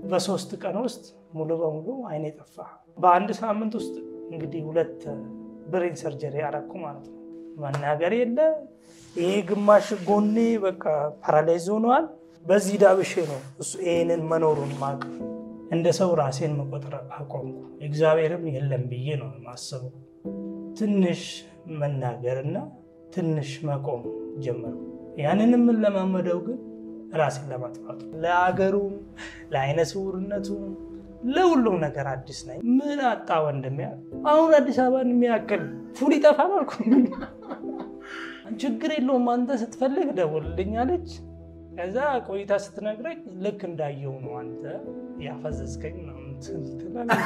በሶስት ቀን ውስጥ ሙሉ በሙሉ አይኔ ጠፋ። በአንድ ሳምንት ውስጥ እንግዲህ ሁለት ብሬን ሰርጀሪ አረኩ ማለት ነው። መናገር የለ ይሄ ግማሽ ጎኔ በቃ ፓራላይዝ ሆነዋል። በዚህ ዳብሼ ነው እሱ ይህንን መኖሩን ማቅ እንደ ሰው ራሴን መቆጠር አቆምኩ። እግዚአብሔርም የለም ብዬ ነው የማስበው። ትንሽ መናገርና ትንሽ መቆም ጀመርኩ። ያንንም የምንለማመደው ግን ራሴን ለማጥፋቱ ለአገሩም፣ ለአይነ ስውርነቱም፣ ለሁሉም ነገር አዲስ ነኝ። ምን አጣ ወንድሜ? አሁን አዲስ አበባን የሚያክል ፉል ይጠፋል አልኩ። ችግር የለውም አንተ ስትፈልግ ደውልልኝ አለች። ከዛ ቆይታ ስትነግረኝ ልክ እንዳየው ነው አንተ ያፈዘዝከኝ ምናምን ትላለች።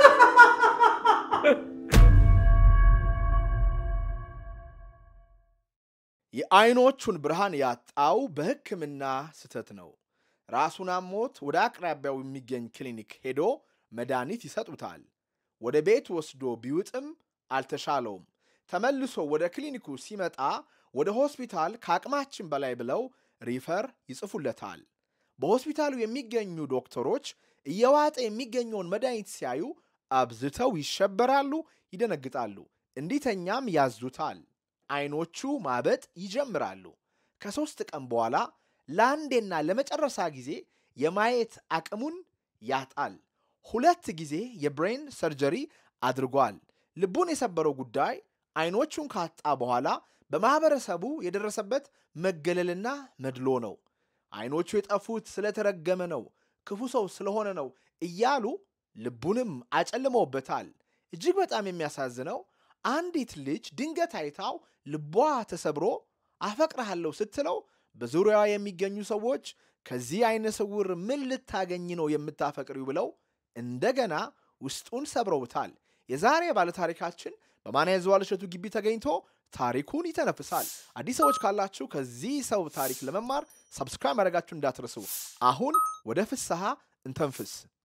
የአይኖቹን ብርሃን ያጣው በሕክምና ስህተት ነው። ራሱን አሞት ወደ አቅራቢያው የሚገኝ ክሊኒክ ሄዶ መድኃኒት ይሰጡታል። ወደ ቤት ወስዶ ቢውጥም አልተሻለውም። ተመልሶ ወደ ክሊኒኩ ሲመጣ ወደ ሆስፒታል ከአቅማችን በላይ ብለው ሪፈር ይጽፉለታል። በሆስፒታሉ የሚገኙ ዶክተሮች እየዋጠ የሚገኘውን መድኃኒት ሲያዩ አብዝተው ይሸበራሉ፣ ይደነግጣሉ። እንዲተኛም ያዙታል። አይኖቹ ማበጥ ይጀምራሉ። ከሦስት ቀን በኋላ ለአንዴና ለመጨረሻ ጊዜ የማየት አቅሙን ያጣል። ሁለት ጊዜ የብሬን ሰርጀሪ አድርጓል። ልቡን የሰበረው ጉዳይ አይኖቹን ካጣ በኋላ በማኅበረሰቡ የደረሰበት መገለልና መድሎ ነው። አይኖቹ የጠፉት ስለተረገመ ነው፣ ክፉ ሰው ስለሆነ ነው እያሉ ልቡንም አጨልመውበታል። እጅግ በጣም የሚያሳዝነው አንዲት ልጅ ድንገት አይታው ልቧ ተሰብሮ አፈቅርሃለሁ ስትለው በዙሪያዋ የሚገኙ ሰዎች ከዚህ አይነ ስውር ምን ልታገኝ ነው የምታፈቅሪው ብለው እንደገና ውስጡን ሰብረውታል። የዛሬ ባለታሪካችን በማንያ ዘዋል እሸቱ ግቢ ተገኝቶ ታሪኩን ይተነፍሳል። አዲስ ሰዎች ካላችሁ ከዚህ ሰው ታሪክ ለመማር ሰብስክራይብ ማድረጋችሁ እንዳትረሱ። አሁን ወደ ፍስሐ እንተንፍስ።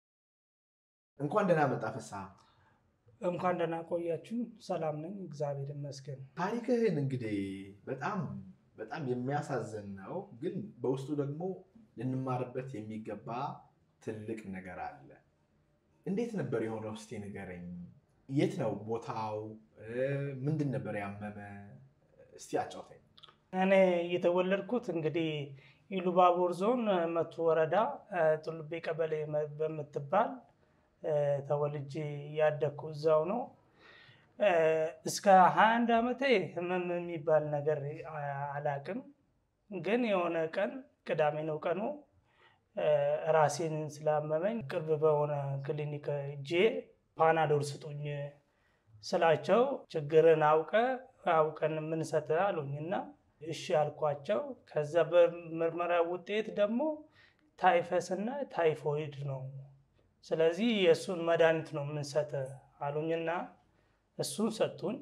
እንኳን ደህና መጣ ፍስሐ። እንኳን ደህና ቆያችሁ። ሰላም ነኝ፣ እግዚአብሔር ይመስገን። ታሪክህን እንግዲህ በጣም በጣም የሚያሳዝን ነው፣ ግን በውስጡ ደግሞ ልንማርበት የሚገባ ትልቅ ነገር አለ። እንዴት ነበር የሆነው? እስቲ ንገረኝ። የት ነው ቦታው? ምንድን ነበር ያመመ? እስቲ አጫውተኝ። እኔ የተወለድኩት እንግዲህ ኢሉባቦር ዞን መቱ ወረዳ ጡልቤ ቀበሌ በምትባል ተወልጄ ያደግኩ እዛው ነው። እስከ 21 ዓመቴ ህመም የሚባል ነገር አላቅም። ግን የሆነ ቀን ቅዳሜ ነው ቀኑ ራሴን ስላመመኝ ቅርብ በሆነ ክሊኒክ እጄ ፓናዶል ስጡኝ ስላቸው ችግርን አውቀ አውቀን የምንሰጥ አሉኝና እሺ አልኳቸው። ከዛ በምርመራ ውጤት ደግሞ ታይፈስ እና ታይፎይድ ነው ስለዚህ የእሱን መድኃኒት ነው የምንሰጥ አሉኝና እሱን ሰጡኝ።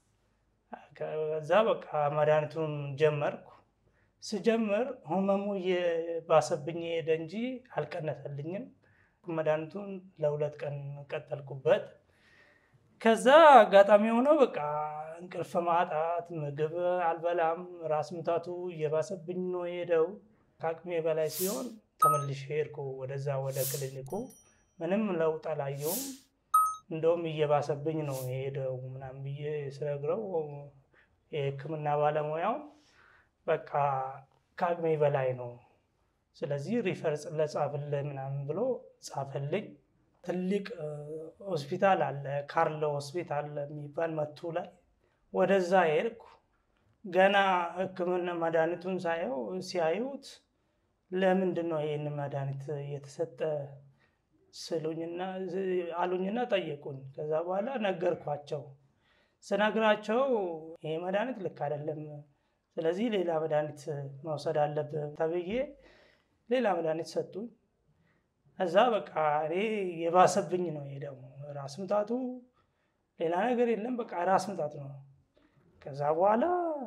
ከዛ በቃ መድኃኒቱን ጀመርኩ። ስጀምር ህመሙ እየባሰብኝ ሄደ እንጂ አልቀነሰልኝም። መድኃኒቱን ለሁለት ቀን ቀጠልኩበት። ከዛ አጋጣሚ የሆነው በቃ እንቅልፍ ማጣት፣ ምግብ አልበላም፣ ራስ ምታቱ እየባሰብኝ ነው የሄደው። ከአቅሜ በላይ ሲሆን ተመልሼ ሄድኩ ወደዛ ወደ ክሊኒኩ። ምንም ለውጥ አላየውም። እንደውም እየባሰብኝ ነው የሄደው ምናምን ብዬ ስነግረው የሕክምና ባለሙያው በቃ ከአቅሜ በላይ ነው፣ ስለዚህ ሪፈር ለጻፍልህ ምናምን ብሎ ጻፈልኝ። ትልቅ ሆስፒታል አለ፣ ካርሎ ሆስፒታል የሚባል መቱ ላይ ወደዛ ሄድኩ። ገና ሕክምና መድኃኒቱን ሳየው ሲያዩት ለምንድን ነው ይህን መድኃኒት እየተሰጠ ስሉኝና አሉኝና ጠየቁኝ። ከዛ በኋላ ነገርኳቸው። ስነግራቸው ይሄ መድኃኒት ልክ አይደለም፣ ስለዚህ ሌላ መድኃኒት መውሰድ አለብህ ተብዬ ሌላ መድኃኒት ሰጡኝ። እዛ በቃ እኔ የባሰብኝ ነው ሄደው ራስ ምታቱ ሌላ ነገር የለም፣ በቃ ራስ ምታት ነው። ከዛ በኋላ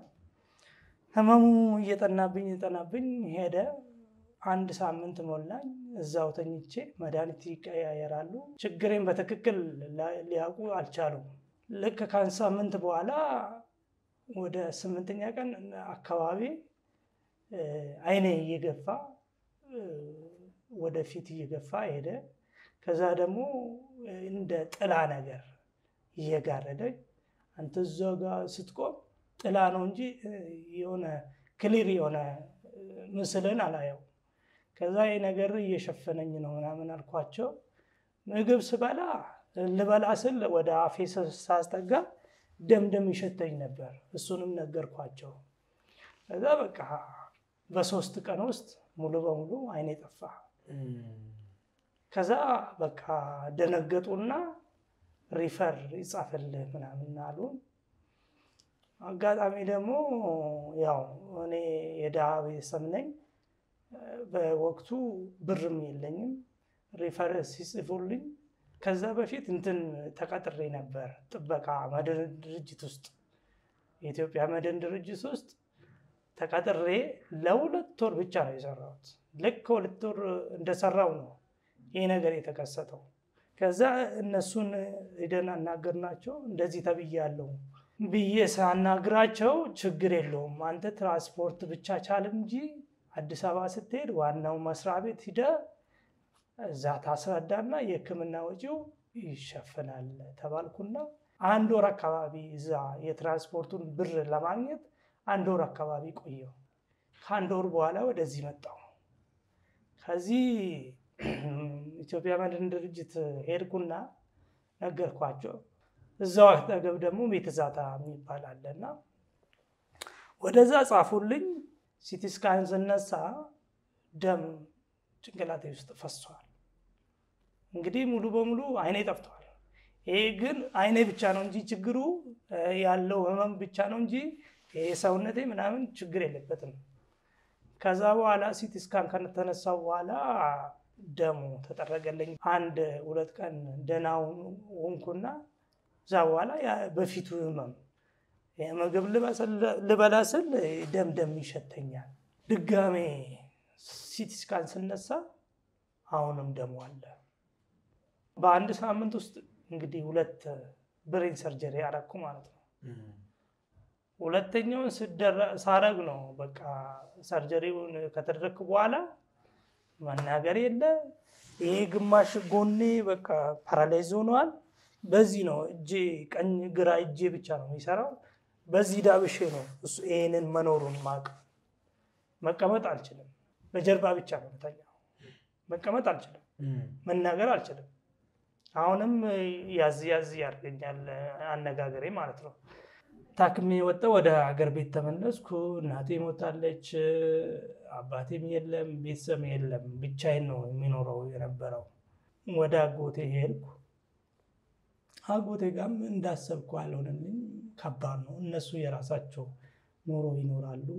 ህመሙ እየጠናብኝ እየጠናብኝ ሄደ። አንድ ሳምንት ሞላኝ። እዛው ተኝቼ መድኃኒት ይቀያየራሉ። ችግሬን በትክክል ሊያውቁ አልቻሉም። ልክ ከአንድ ሳምንት በኋላ ወደ ስምንተኛ ቀን አካባቢ አይኔ እየገፋ ወደፊት እየገፋ ሄደ። ከዛ ደግሞ እንደ ጥላ ነገር እየጋረደኝ አንተ እዛ ጋር ስትቆም ጥላ ነው እንጂ የሆነ ክሊር የሆነ ምስልን አላየው። ከዛ ይህ ነገር እየሸፈነኝ ነው ምናምን አልኳቸው። ምግብ ስበላ ልበላ ስል ወደ አፌ ሳስጠጋ ደምደም ይሸተኝ ነበር። እሱንም ነገርኳቸው። ከዛ በቃ በሶስት ቀን ውስጥ ሙሉ በሙሉ አይኔ ጠፋ። ከዛ በቃ ደነገጡና ሪፈር ይጻፍልህ ምናምን አሉ። አጋጣሚ ደግሞ ያው እኔ የድሃ ቤተሰብ ነኝ። በወቅቱ ብርም የለኝም። ሪፈር ሲጽፉልኝ ከዛ በፊት እንትን ተቀጥሬ ነበር ጥበቃ መድን ድርጅት ውስጥ የኢትዮጵያ መድን ድርጅት ውስጥ ተቀጥሬ ለሁለት ወር ብቻ ነው የሰራሁት። ልክ ሁለት ወር እንደሰራው ነው ይህ ነገር የተከሰተው። ከዛ እነሱን ሄደን አናገርናቸው። እንደዚህ ተብያለሁ ብዬ ሳናግራቸው ችግር የለውም አንተ ትራንስፖርት ብቻ ቻል እንጂ አዲስ አበባ ስትሄድ ዋናው መስሪያ ቤት ሂደ እዛ ታስረዳና የሕክምና ወጪው ይሸፍናል ተባልኩና አንድ ወር አካባቢ እዛ የትራንስፖርቱን ብር ለማግኘት አንድ ወር አካባቢ ቆየው። ከአንድ ወር በኋላ ወደዚህ መጣው። ከዚህ ኢትዮጵያ መድን ድርጅት ሄድኩና ነገርኳቸው። እዛው አጠገብ ደግሞ ቤተዛታ የሚባል አለና ወደዛ ጻፉልኝ። ሲቲ ስካን ስነሳ ደም ጭንቅላቴ ውስጥ ፈሷል። እንግዲህ ሙሉ በሙሉ አይኔ ጠፍቷል። ይሄ ግን አይኔ ብቻ ነው እንጂ ችግሩ ያለው ህመም ብቻ ነው እንጂ ሰውነቴ ምናምን ችግር የለበትም። ከዛ በኋላ ሲቲ ስካን ከተነሳው በኋላ ደሙ ተጠረገለኝ። አንድ ሁለት ቀን ደህና ሆንኩና እዛ በኋላ በፊቱ ህመም ምግብ ልበላ ስል ደም ደም ይሸተኛል። ድጋሜ ሲቲ ስካን ስነሳ አሁንም ደሙ አለ። በአንድ ሳምንት ውስጥ እንግዲህ ሁለት ብሬን ሰርጀሪ ያረኩ ማለት ነው። ሁለተኛውን ሳረግ ነው በቃ ሰርጀሪውን ከተደረግኩ በኋላ መናገር የለ ይሄ ግማሽ ጎኔ በቃ ፓራላይዝ ሆነዋል። በዚህ ነው እጄ ቀኝ ግራ እጄ ብቻ ነው የሚሰራው። በዚህ ዳብሼ ነው እሱ ይሄንን መኖሩን ማቅ መቀመጥ አልችልም። በጀርባ ብቻ ነው የምተኛው። መቀመጥ አልችልም። መናገር አልችልም። አሁንም ያዝ ያዝ ያደርገኛል አነጋገሬ ማለት ነው። ታክሜ ወጣሁ። ወደ ሀገር ቤት ተመለስኩ። እናቴ ሞታለች፣ አባቴም የለም፣ ቤተሰብ የለም። ብቻዬን ነው የሚኖረው የነበረው። ወደ አጎቴ ሄድኩ። አጎቴ ጋርም እንዳሰብኩ አልሆነልኝ። ከባድ ነው። እነሱ የራሳቸው ኑሮ ይኖራሉ።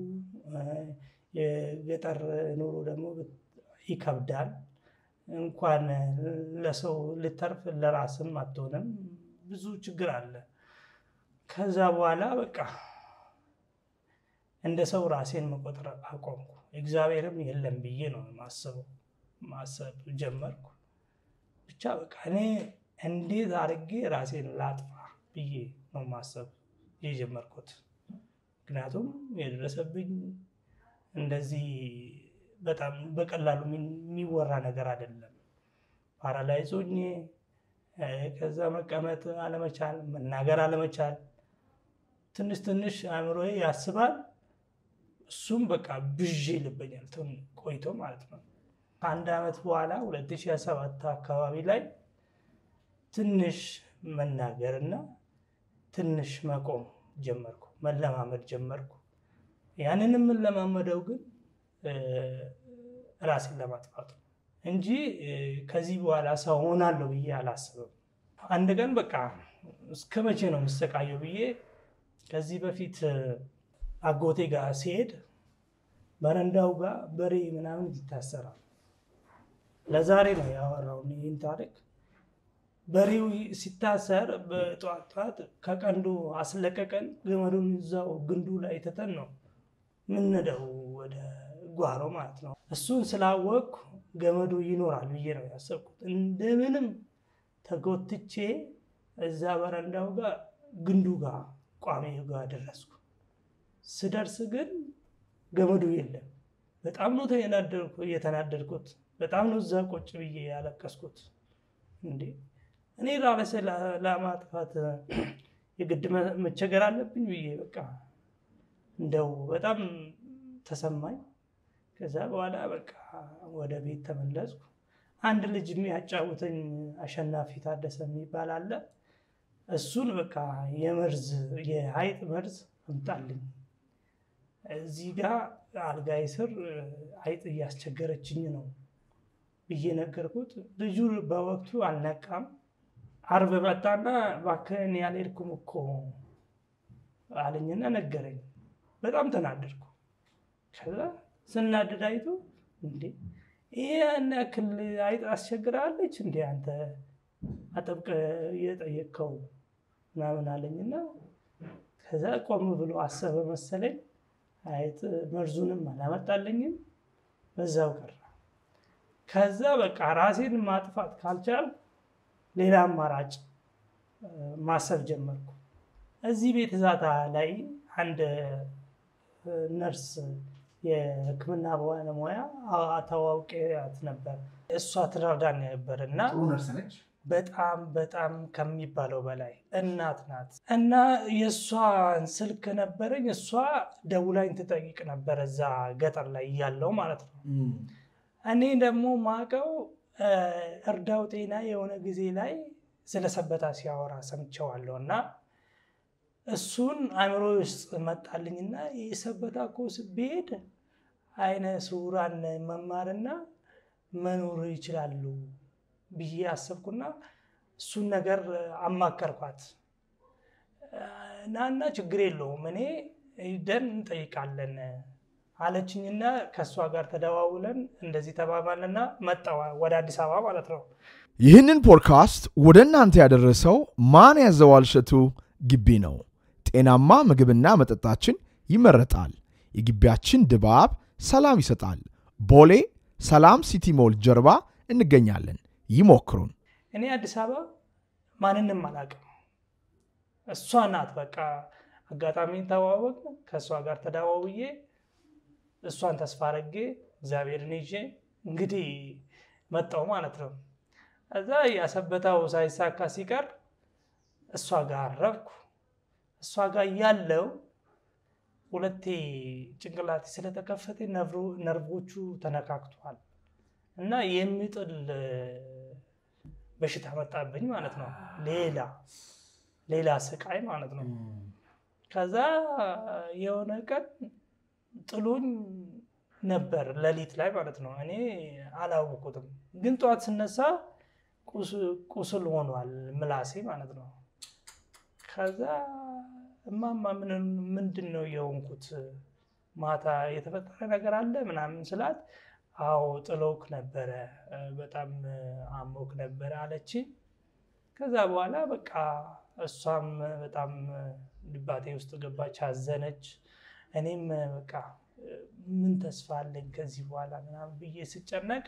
የገጠር ኑሮ ደግሞ ይከብዳል። እንኳን ለሰው ልተርፍ ለራስም አትሆንም። ብዙ ችግር አለ። ከዛ በኋላ በቃ እንደ ሰው ራሴን መቆጠር አቆምኩ። እግዚአብሔርም የለም ብዬ ነው ማሰበው ማሰብ ጀመርኩ። ብቻ በቃ እኔ እንዴት አድርጌ ራሴን ላጥፋ ብዬ ነው ማሰብ የጀመርኩት። ምክንያቱም የደረሰብኝ እንደዚህ በጣም በቀላሉ የሚወራ ነገር አይደለም። ፓራላይዝ ሆኜ ከዛ መቀመጥ አለመቻል፣ መናገር አለመቻል፣ ትንሽ ትንሽ አእምሮዬ ያስባል። እሱም በቃ ብዥ ይልበኛል ቆይቶ ማለት ነው። ከአንድ ዓመት በኋላ 2007 አካባቢ ላይ ትንሽ መናገርና ትንሽ መቆም ጀመርኩ፣ መለማመድ ጀመርኩ። ያንን የምንለማመደው ግን ራሴን ለማጥፋት ነው እንጂ ከዚህ በኋላ ሰው ሆናለሁ ብዬ አላስብም። አንድ ቀን በቃ እስከ መቼ ነው የምሰቃየው ብዬ ከዚህ በፊት አጎቴ ጋር ሲሄድ በረንዳው ጋር በሬ ምናምን ይታሰራል። ለዛሬ ነው ያወራው ይህን ታሪክ። በሬው ሲታሰር በጠዋት ጠዋት ከቀንዱ አስለቀቀን ገመዱን እዛው ግንዱ ላይ ትተን ነው ምንደው ወደ ጓሮ ማለት ነው። እሱን ስላወቅኩ ገመዱ ይኖራል ብዬ ነው ያሰብኩት። እንደምንም ተጎትቼ እዛ በረንዳው ጋር ግንዱ ጋር ቋሚ ጋር ደረስኩ። ስደርስ ግን ገመዱ የለም። በጣም ነው የተናደድኩት። በጣም ነው እዛ ቁጭ ብዬ ያለቀስኩት። እንዴ እኔ ራሴ ለማጥፋት የግድ መቸገር አለብኝ ብዬ በቃ እንደው በጣም ተሰማኝ። ከዛ በኋላ በቃ ወደ ቤት ተመለስኩ። አንድ ልጅ የሚያጫውተኝ አሸናፊ ታደሰ የሚባል አለ። እሱን በቃ የመርዝ የሀይጥ መርዝ አምጣልኝ፣ እዚህ ጋር አልጋይ ስር አይጥ እያስቸገረችኝ ነው ብዬ ነገርኩት። ልጁ በወቅቱ አልነቃም። አርብ መጣና እባክህን ያልሄድኩም እኮ አለኝና ነገረኝ። በጣም ተናደድኩ። ከዛ ስናደድ አይቶ እንዴ ይሄ ያን ያክል አይጥ አስቸግራለች እንዴ አንተ አጠብቀ እየጠየቅከው ምናምን አለኝና ከዛ ቆም ብሎ አሰበ መሰለኝ። አይጥ መርዙንም አላመጣልኝም፣ በዛው ቀረ። ከዛ በቃ ራሴን ማጥፋት ካልቻል ሌላ አማራጭ ማሰብ ጀመርኩ። እዚህ ቤት ዛታ ላይ አንድ ነርስ የሕክምና ባለሙያ ተዋውቂያት ነበር። እሷ ትረዳን ነበር እና በጣም በጣም ከሚባለው በላይ እናት ናት እና የእሷን ስልክ ነበረኝ። እሷ ደውላኝ ትጠይቅ ነበር እዛ ገጠር ላይ እያለው ማለት ነው። እኔ ደግሞ ማቀው እርዳው ጤና የሆነ ጊዜ ላይ ስለ ሰበታ ሲያወራ ሰምቸዋለሁ እና እሱን አእምሮ ውስጥ መጣልኝና የሰበታ ኮስ ብሄድ አይነ ስውራን መማርና መኖር ይችላሉ ብዬ አሰብኩና እሱን ነገር አማከርኳት። ናና ችግር የለውም እኔ ሂደን እንጠይቃለን አለችኝና ከእሷ ጋር ተደዋውለን እንደዚህ ተባባልና መጣ ወደ አዲስ አበባ ማለት ነው። ይህንን ፖድካስት ወደ እናንተ ያደረሰው ማን ያዘዋል እሸቱ ግቢ ነው። ጤናማ ምግብና መጠጣችን ይመረጣል። የግቢያችን ድባብ ሰላም ይሰጣል። ቦሌ ሰላም ሲቲ ሞል ጀርባ እንገኛለን። ይሞክሩን። እኔ አዲስ አበባ ማንንም አላውቅም። እሷ ናት በቃ አጋጣሚ ተዋወቅ ከእሷ ጋር ተደዋውዬ እሷን ተስፋ አድርጌ እግዚአብሔርን ይዤ እንግዲህ መጣው ማለት ነው። እዛ ያሰበታው ሳይሳካ ሲቀር እሷ ጋር አረፍኩ። እሷ ጋር ያለው ሁለቴ ጭንቅላቴ ስለተከፈተ ነርቮቹ ተነካክቷል እና የሚጥል በሽታ መጣብኝ ማለት ነው። ሌላ ሌላ ስቃይ ማለት ነው። ከዛ የሆነ ቀን ጥሎኝ ነበር ሌሊት ላይ ማለት ነው። እኔ አላወቁትም፣ ግን ጠዋት ስነሳ ቁስል ሆኗል ምላሴ ማለት ነው። ከዛ እማማ ምንድን ነው የሆንኩት? ማታ የተፈጠረ ነገር አለ ምናምን ስላት፣ አዎ ጥሎክ ነበረ፣ በጣም አሞክ ነበረ አለች። ከዛ በኋላ በቃ እሷም በጣም ልባቴ ውስጥ ገባች፣ አዘነች። እኔም በቃ ምን ተስፋ አለኝ ከዚህ በኋላ ምናምን ብዬ ስጨነቅ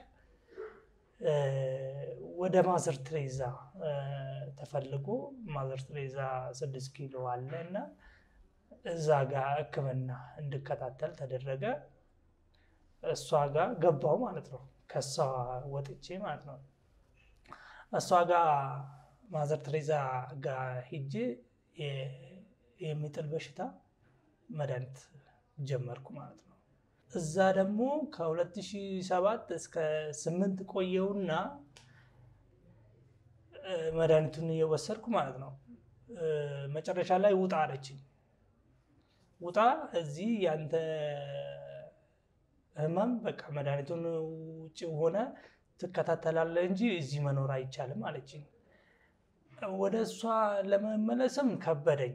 ወደ ማዘር ትሬዛ ተፈልጎ ማዘር ትሬዛ ስድስት ኪሎ አለ እና እዛ ጋር ሕክምና እንድከታተል ተደረገ። እሷ ጋር ገባው ማለት ነው። ከእሷ ወጥቼ ማለት ነው። እሷ ጋር ማዘር ትሬዛ ጋር ሂጄ የሚጥል በሽታ መድኃኒት ጀመርኩ ማለት ነው። እዛ ደግሞ ከ2007 እስከ 8 ቆየውና መድኃኒቱን እየወሰድኩ ማለት ነው። መጨረሻ ላይ ውጣ አለችኝ። ውጣ እዚህ ያንተ ህመም በቃ መድኃኒቱን ውጭ ሆነ ትከታተላለህ እንጂ እዚህ መኖር አይቻልም አለችኝ። ወደ እሷ ለመመለስም ከበደኝ።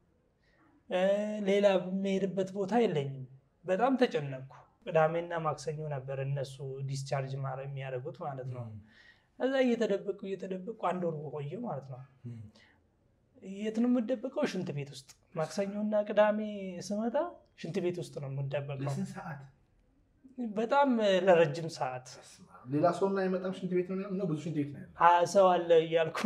ሌላ የሚሄድበት ቦታ የለኝም። በጣም ተጨነቅኩ። ቅዳሜና ማክሰኞ ነበር እነሱ ዲስቻርጅ የሚያደርጉት ማለት ነው። እዛ እየተደበቁ እየተደበቁ አንድ ወር ቆየ ማለት ነው። የት ነው የምደበቀው? ሽንት ቤት ውስጥ። ማክሰኞና ቅዳሜ ስመጣ ሽንት ቤት ውስጥ ነው የምደበቀው። በጣም ለረጅም ሰዓት ሌላ ሰው እና አይመጣም። ሽንት ቤት ነው ብዙ ሽንት ቤት ነው ሰው አለ እያልኩ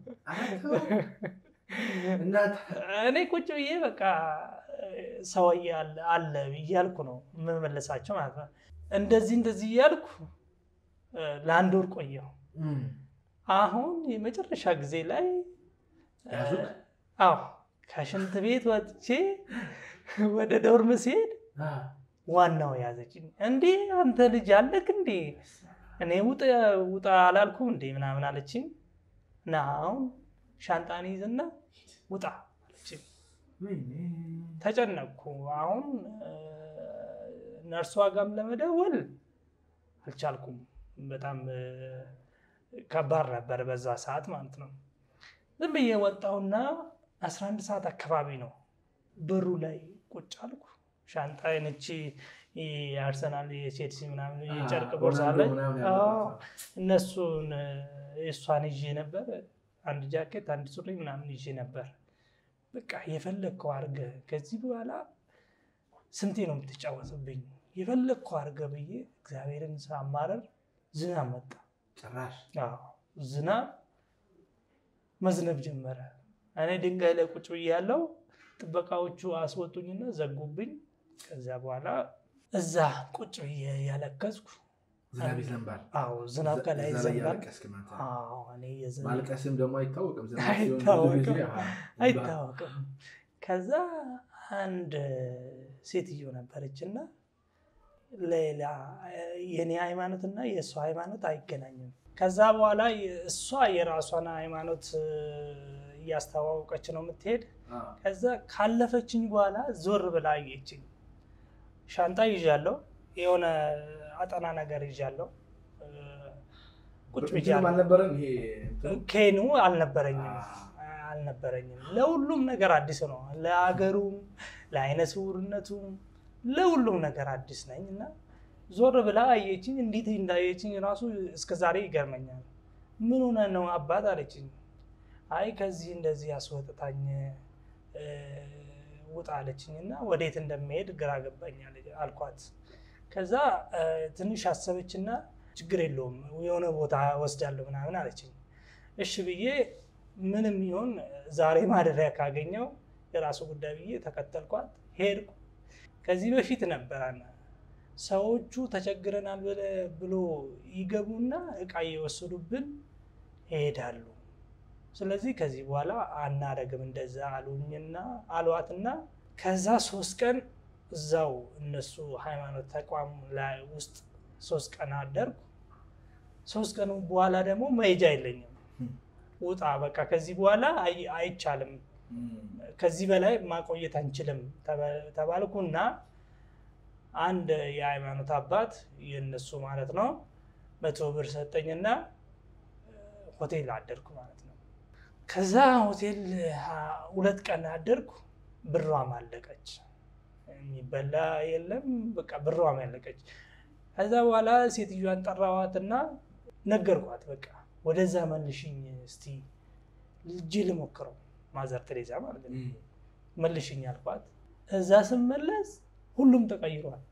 እኔ ቁጭ ብዬ በቃ ሰው አለ እያልኩ ነው የምመለሳቸው ማለት ነው። እንደዚህ እንደዚህ እያልኩ ለአንድ ወር ቆየሁ። አሁን የመጨረሻ ጊዜ ላይ ያዙክ? አዎ ከሽንት ቤት ወጥቼ ወደ ዶርም ሲሄድ ዋናው ያዘችኝ። እንዴ አንተ ልጅ አለክ እንዴ? እኔ ውጣ ውጣ አላልኩም እንዴ ምናምን አለችኝ። እና አሁን ሻንጣን ይዝና ውጣ አለችኝ። ተጨነቅኩ። አሁን ነርሷ ጋም ለመደወል አልቻልኩም። በጣም ከባድ ነበር በዛ ሰዓት ማለት ነው። ዝም ብዬ ወጣሁና 11 ሰዓት አካባቢ ነው በሩ ላይ ቁጭ አልኩ። ሻንጣዬን እቺ የአርሰናል የቼልሲ ምናምን የጨርቅ ቦርሳ ላይ እነሱን እሷን ይዤ ነበር። አንድ ጃኬት፣ አንድ ሱሪ ምናምን ይዤ ነበር። በቃ የፈለግከው አድርገህ ከዚህ በኋላ ስንቴ ነው የምትጫወትብኝ? የፈለግከው አድርገህ ብዬ እግዚአብሔርን ሳማረር ዝናብ መጣ። ጭራሽ ዝናብ መዝነብ ጀመረ። እኔ ድንጋይ ላይ ቁጭ ብዬ ያለው ጥበቃዎቹ አስወጡኝና ዘጉብኝ። ከዚያ በኋላ እዛ ቁጭ ብዬ ያለቀስኩ። ዝናብ ይዘንባል። አዎ ዝናብ ከላይ እዛ ላይ ይዘንባል። ያለቀስክ ማለት ነው። አዎ እኔ የዝናብ ማልቀስም ደግሞ አይታወቅም። ዝናብ ሲሆን ብዙ አይታወቅም ጊዜ፣ አሃ፣ አይታወቅም። ከዛ አንድ ሴትዮ ነበረች እና ሌላ የኔ ሃይማኖት እና የእሷ ሃይማኖት አይገናኝም። ከዛ በኋላ እሷ የራሷን ሃይማኖት እያስተዋወቀች ነው የምትሄድ። አዎ፣ ከዛ ካለፈችኝ በኋላ ዞር ብላ አየችኝ። ሻንጣ ይዣለሁ፣ የሆነ አጠና ነገር ይዣለሁ። ቁጭ እንትኑም ብያለሁ። አልነበረም ይሄ እንትኑ? ኬኑ አልነበረኝም አዎ። አልነበረኝም። ለሁሉም ነገር አዲስ ነው። ለሀገሩም፣ ለአይነ ስውርነቱም፣ ለሁሉም ነገር አዲስ ነኝ እና ዞር ብላ አየችኝ። እንዴት እንዳየችኝ ራሱ እስከዛሬ ይገርመኛል። ምን ሆነ ነው አባት አለችኝ። አይ ከዚህ እንደዚህ አስወጥታኝ እ፣ ውጣ አለችኝ እና ወዴት እንደሚሄድ ግራ ገባኝ አለ- አልኳት። ከዛ እ፣ ትንሽ አሰበችና ችግር የለውም የሆነ ቦታ ወስዳለሁ ምናምን አለችኝ። እሺ ብዬ ምንም ይሁን ዛሬ ማደሪያ ካገኘው የራሱ ጉዳይ ብዬ ተከተልኳት ሄድኩ። ከዚህ በፊት ነበረን ሰዎቹ ተቸግረናል ብለ- ብሎ ይገቡና እቃ እየወሰዱብን ይሄዳሉ። ስለዚህ ከዚህ በኋላ አናደርግም እንደዛ አሉኝና አሏትና ከዛ ሶስት ቀን እዛው እነሱ ሃይማኖት ተቋም ላይ ውስጥ ሶስት ቀን አደርኩ። ሶስት ቀኑ በኋላ ደግሞ መሄጃ የለኝም። ውጣ በቃ ከዚህ በኋላ አይ- አይቻልም፣ ከዚህ በላይ ማቆየት አንችልም ተባ- ተባልኩና አንድ የሃይማኖት አባት የእነሱ ማለት ነው መቶ ብር ሰጠኝና ሆቴል አደርኩ ማለት ነው። ከዛ ሆቴል አ- ሁለት ቀን አደርኩ። ብሯም አለቀች፣ የሚበላ የለም በቃ ብሯም ያለቀች። ከዛ በኋላ ሴትዮዋን ጠራዋትና ነገርኳት። በቃ ወደዛ መልሽኝ እስቲ ልጅ ልሞክረው፣ ማዘር ቴሬዛ ማለት ነው። መልሽኝ አልኳት። እዛ ስመለስ ሁሉም ተቀይሯል፣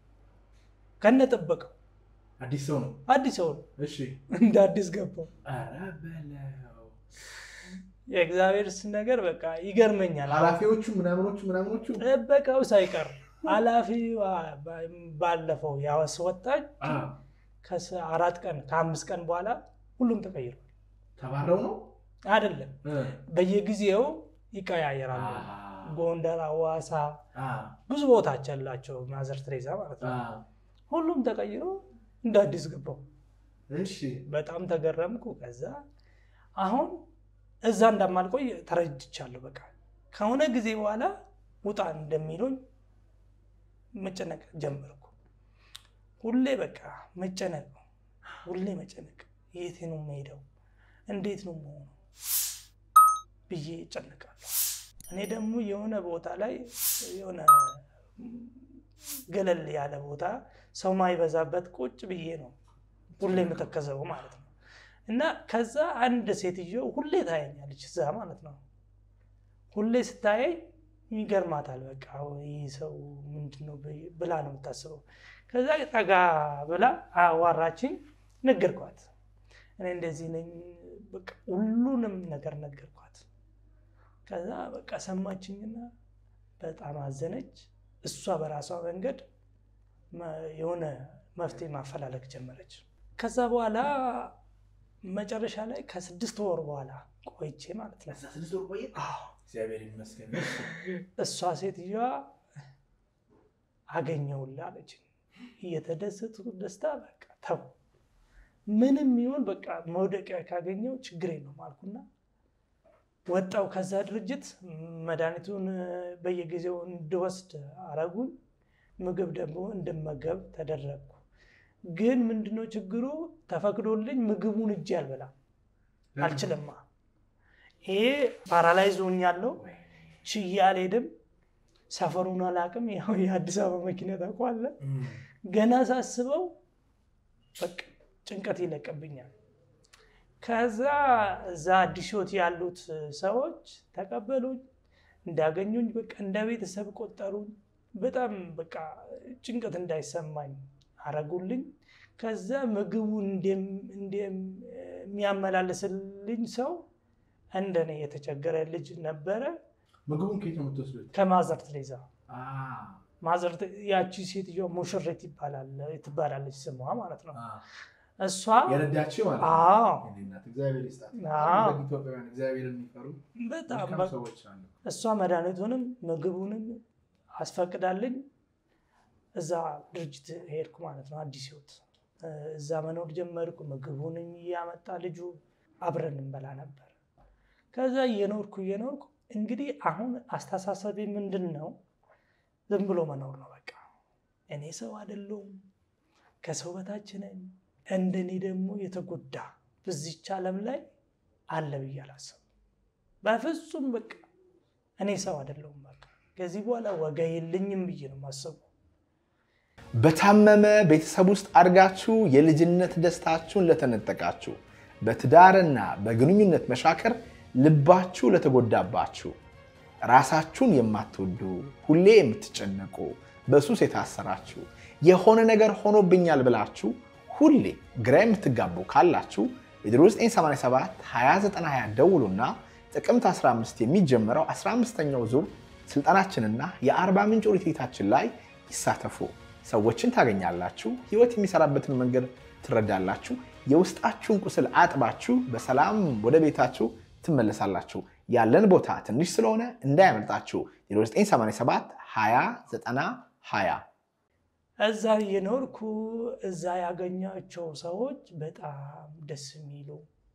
ከነጠበቀው አዲስ ሰው ነው። አዲስ ሰው ነው። እሺ። እንደ አዲስ ገባው። ኧረ በለው። የእግዚአብሔር ነገር በቃ ይገርመኛል። ኃላፊዎቹ ምናምኖቹ ምናምኖቹ ጥበቃው ሳይቀር ኃላፊዋ ባለፈው ያስወጣች አዎ፣ ከአራት ቀን ከአምስት ቀን በኋላ ሁሉም ተቀይሯል። ተባረው ነው አይደለም እ፣ በየጊዜው ይቀያየራሉ። አዎ፣ ጎንደር፣ ሐዋሳ አዎ፣ ብዙ ቦታች ያላቸው ማዘር ቴሬዛ ማለት ነው። አዎ። ሁሉም ተቀይሮ እንደ አዲስ ገባው። እሺ። በጣም ተገረምኩ። ከዛ አሁን እዛ እንደማልቆይ ተረድቻለሁ። በቃ ከሆነ ጊዜ በኋላ ውጣ እንደሚሉኝ መጨነቅ ጀመርኩ። ሁሌ በቃ መጨነቅ ነው፣ ሁሌ መጨነቅ። የት ነው የምሄደው? እንዴት ነው መሆኑ ብዬ እጨነቃለሁ። እኔ ደግሞ የሆነ ቦታ ላይ የሆነ ገለል ያለ ቦታ ሰው ማይበዛበት ቁጭ ብዬ ነው ሁሌ የምተከዘው ማለት ነው። እና ከዛ አንድ ሴትዮ ሁሌ ታየኛለች እዛ ማለት ነው። ሁሌ ስታየኝ ይገርማታል። በቃ ይህ ሰው ምንድን ነው ብላ ነው የምታስበው። ከዛ ጠጋ ብላ አዋራችኝ፣ ነገርኳት። እኔ እንደዚህ ነኝ፣ በቃ ሁሉንም ነገር ነገርኳት። ከዛ በቃ ሰማችኝና በጣም አዘነች። እሷ በራሷ መንገድ መ- የሆነ መፍትሄ ማፈላለግ ጀመረች። ከዛ በኋላ መጨረሻ ላይ ከስድስት ወር በኋላ ቆይቼ ማለት ነው ስድስት ወር ቆየ። አዎ እግዚአብሔር ይመስገን። እሷ ሴትዮዋ አገኘውልህ አለች። እየተደሰቱ ደስታ በቃ ተው ምንም ይሁን በቃ መውደቂያ ካገኘው ችግር የለውም አልኩና ወጣው ከዛ ድርጅት መድኃኒቱን በየጊዜው እንድወስድ አረጉኝ። ምግብ ደግሞ እንድመገብ ተደረግኩ። ግን ምንድነው ችግሩ? ተፈቅዶልኝ ምግቡን እጅ አልበላም አልችልማ። ይሄ ፓራላይዝ ሆኛለሁ። ችዬ አልሄድም። ሰፈሩን አላውቅም። ያው የአዲስ አበባ መኪና ታውቀዋለህ። ገና ሳስበው በቃ ጭንቀት ይለቅብኛል። ከዛ እዛ አዲስ ሕይወት ያሉት ሰዎች ተቀበሉኝ፣ እንዳገኙኝ በቃ እንደ ቤተሰብ ቆጠሩኝ። በጣም በቃ ጭንቀት እንዳይሰማኝ አረጉልኝ። ከዛ ምግቡን እንደሚያመላልስልኝ ሰው እንደኔ የተቸገረ ልጅ ነበረ። ምግቡን ከየት ነው የምትወስዱት? ከማዘር ትሬዛ ማዘር ያቺ ሴትዮ ሙሽሬት ይባላል ትባላለች ስሟ ማለት ነው። እሷ የረዳችው ማለት ነው። አዎ የኔ እናት እግዚአብሔር ይስጣት። አዎ። ደግ ኢትዮጵያውያን እግዚአብሔርን የሚፈሩ በጣም መልካም በቃ ሰዎች አሉ። እሷ መድኃኒቱንም ምግቡንም አስፈቅዳልኝ እዛ ድርጅት ሄድኩ ማለት ነው። አዲስ ሕይወት እዛ መኖር ጀመርኩ። ምግቡንም እያመጣ ልጁ አብረን እንበላ ነበር። ከዛ እየኖርኩ እየኖርኩ እንግዲህ አሁን አስተሳሰቤ ምንድን ነው? ዝም ብሎ መኖር ነው በቃ። እኔ ሰው አይደለሁም፣ ከሰው በታች ነኝ። እንደኔ ደግሞ የተጎዳ በዚች ዓለም ላይ አለ ብዬ አላሰብም። በፍጹም በቃ እኔ ሰው አይደለሁም። በቃ ከዚህ በኋላ ዋጋ የለኝም ብዬ ነው የማስበው። በታመመ ቤተሰብ ውስጥ አድጋችሁ የልጅነት ደስታችሁን ለተነጠቃችሁ፣ በትዳርና በግንኙነት መሻከር ልባችሁ ለተጎዳባችሁ፣ ራሳችሁን የማትወዱ ሁሌ የምትጨነቁ፣ በሱስ የታሰራችሁ፣ የሆነ ነገር ሆኖብኛል ብላችሁ ሁሌ ግራ የምትጋቡ ካላችሁ የ0987 2920 ደውሉና ጥቅምት 15 የሚጀምረው 15ኛው ዙር ስልጠናችንና የአርባ ምንጭ ሪትሪታችን ላይ ይሳተፉ። ሰዎችን ታገኛላችሁ። ህይወት የሚሰራበትን መንገድ ትረዳላችሁ። የውስጣችሁን ቁስል አጥባችሁ በሰላም ወደ ቤታችሁ ትመለሳላችሁ። ያለን ቦታ ትንሽ ስለሆነ እንዳያመልጣችሁ 0987 20 90 20 እዛ እየኖርኩ እዛ ያገኛቸው ሰዎች በጣም ደስ የሚሉ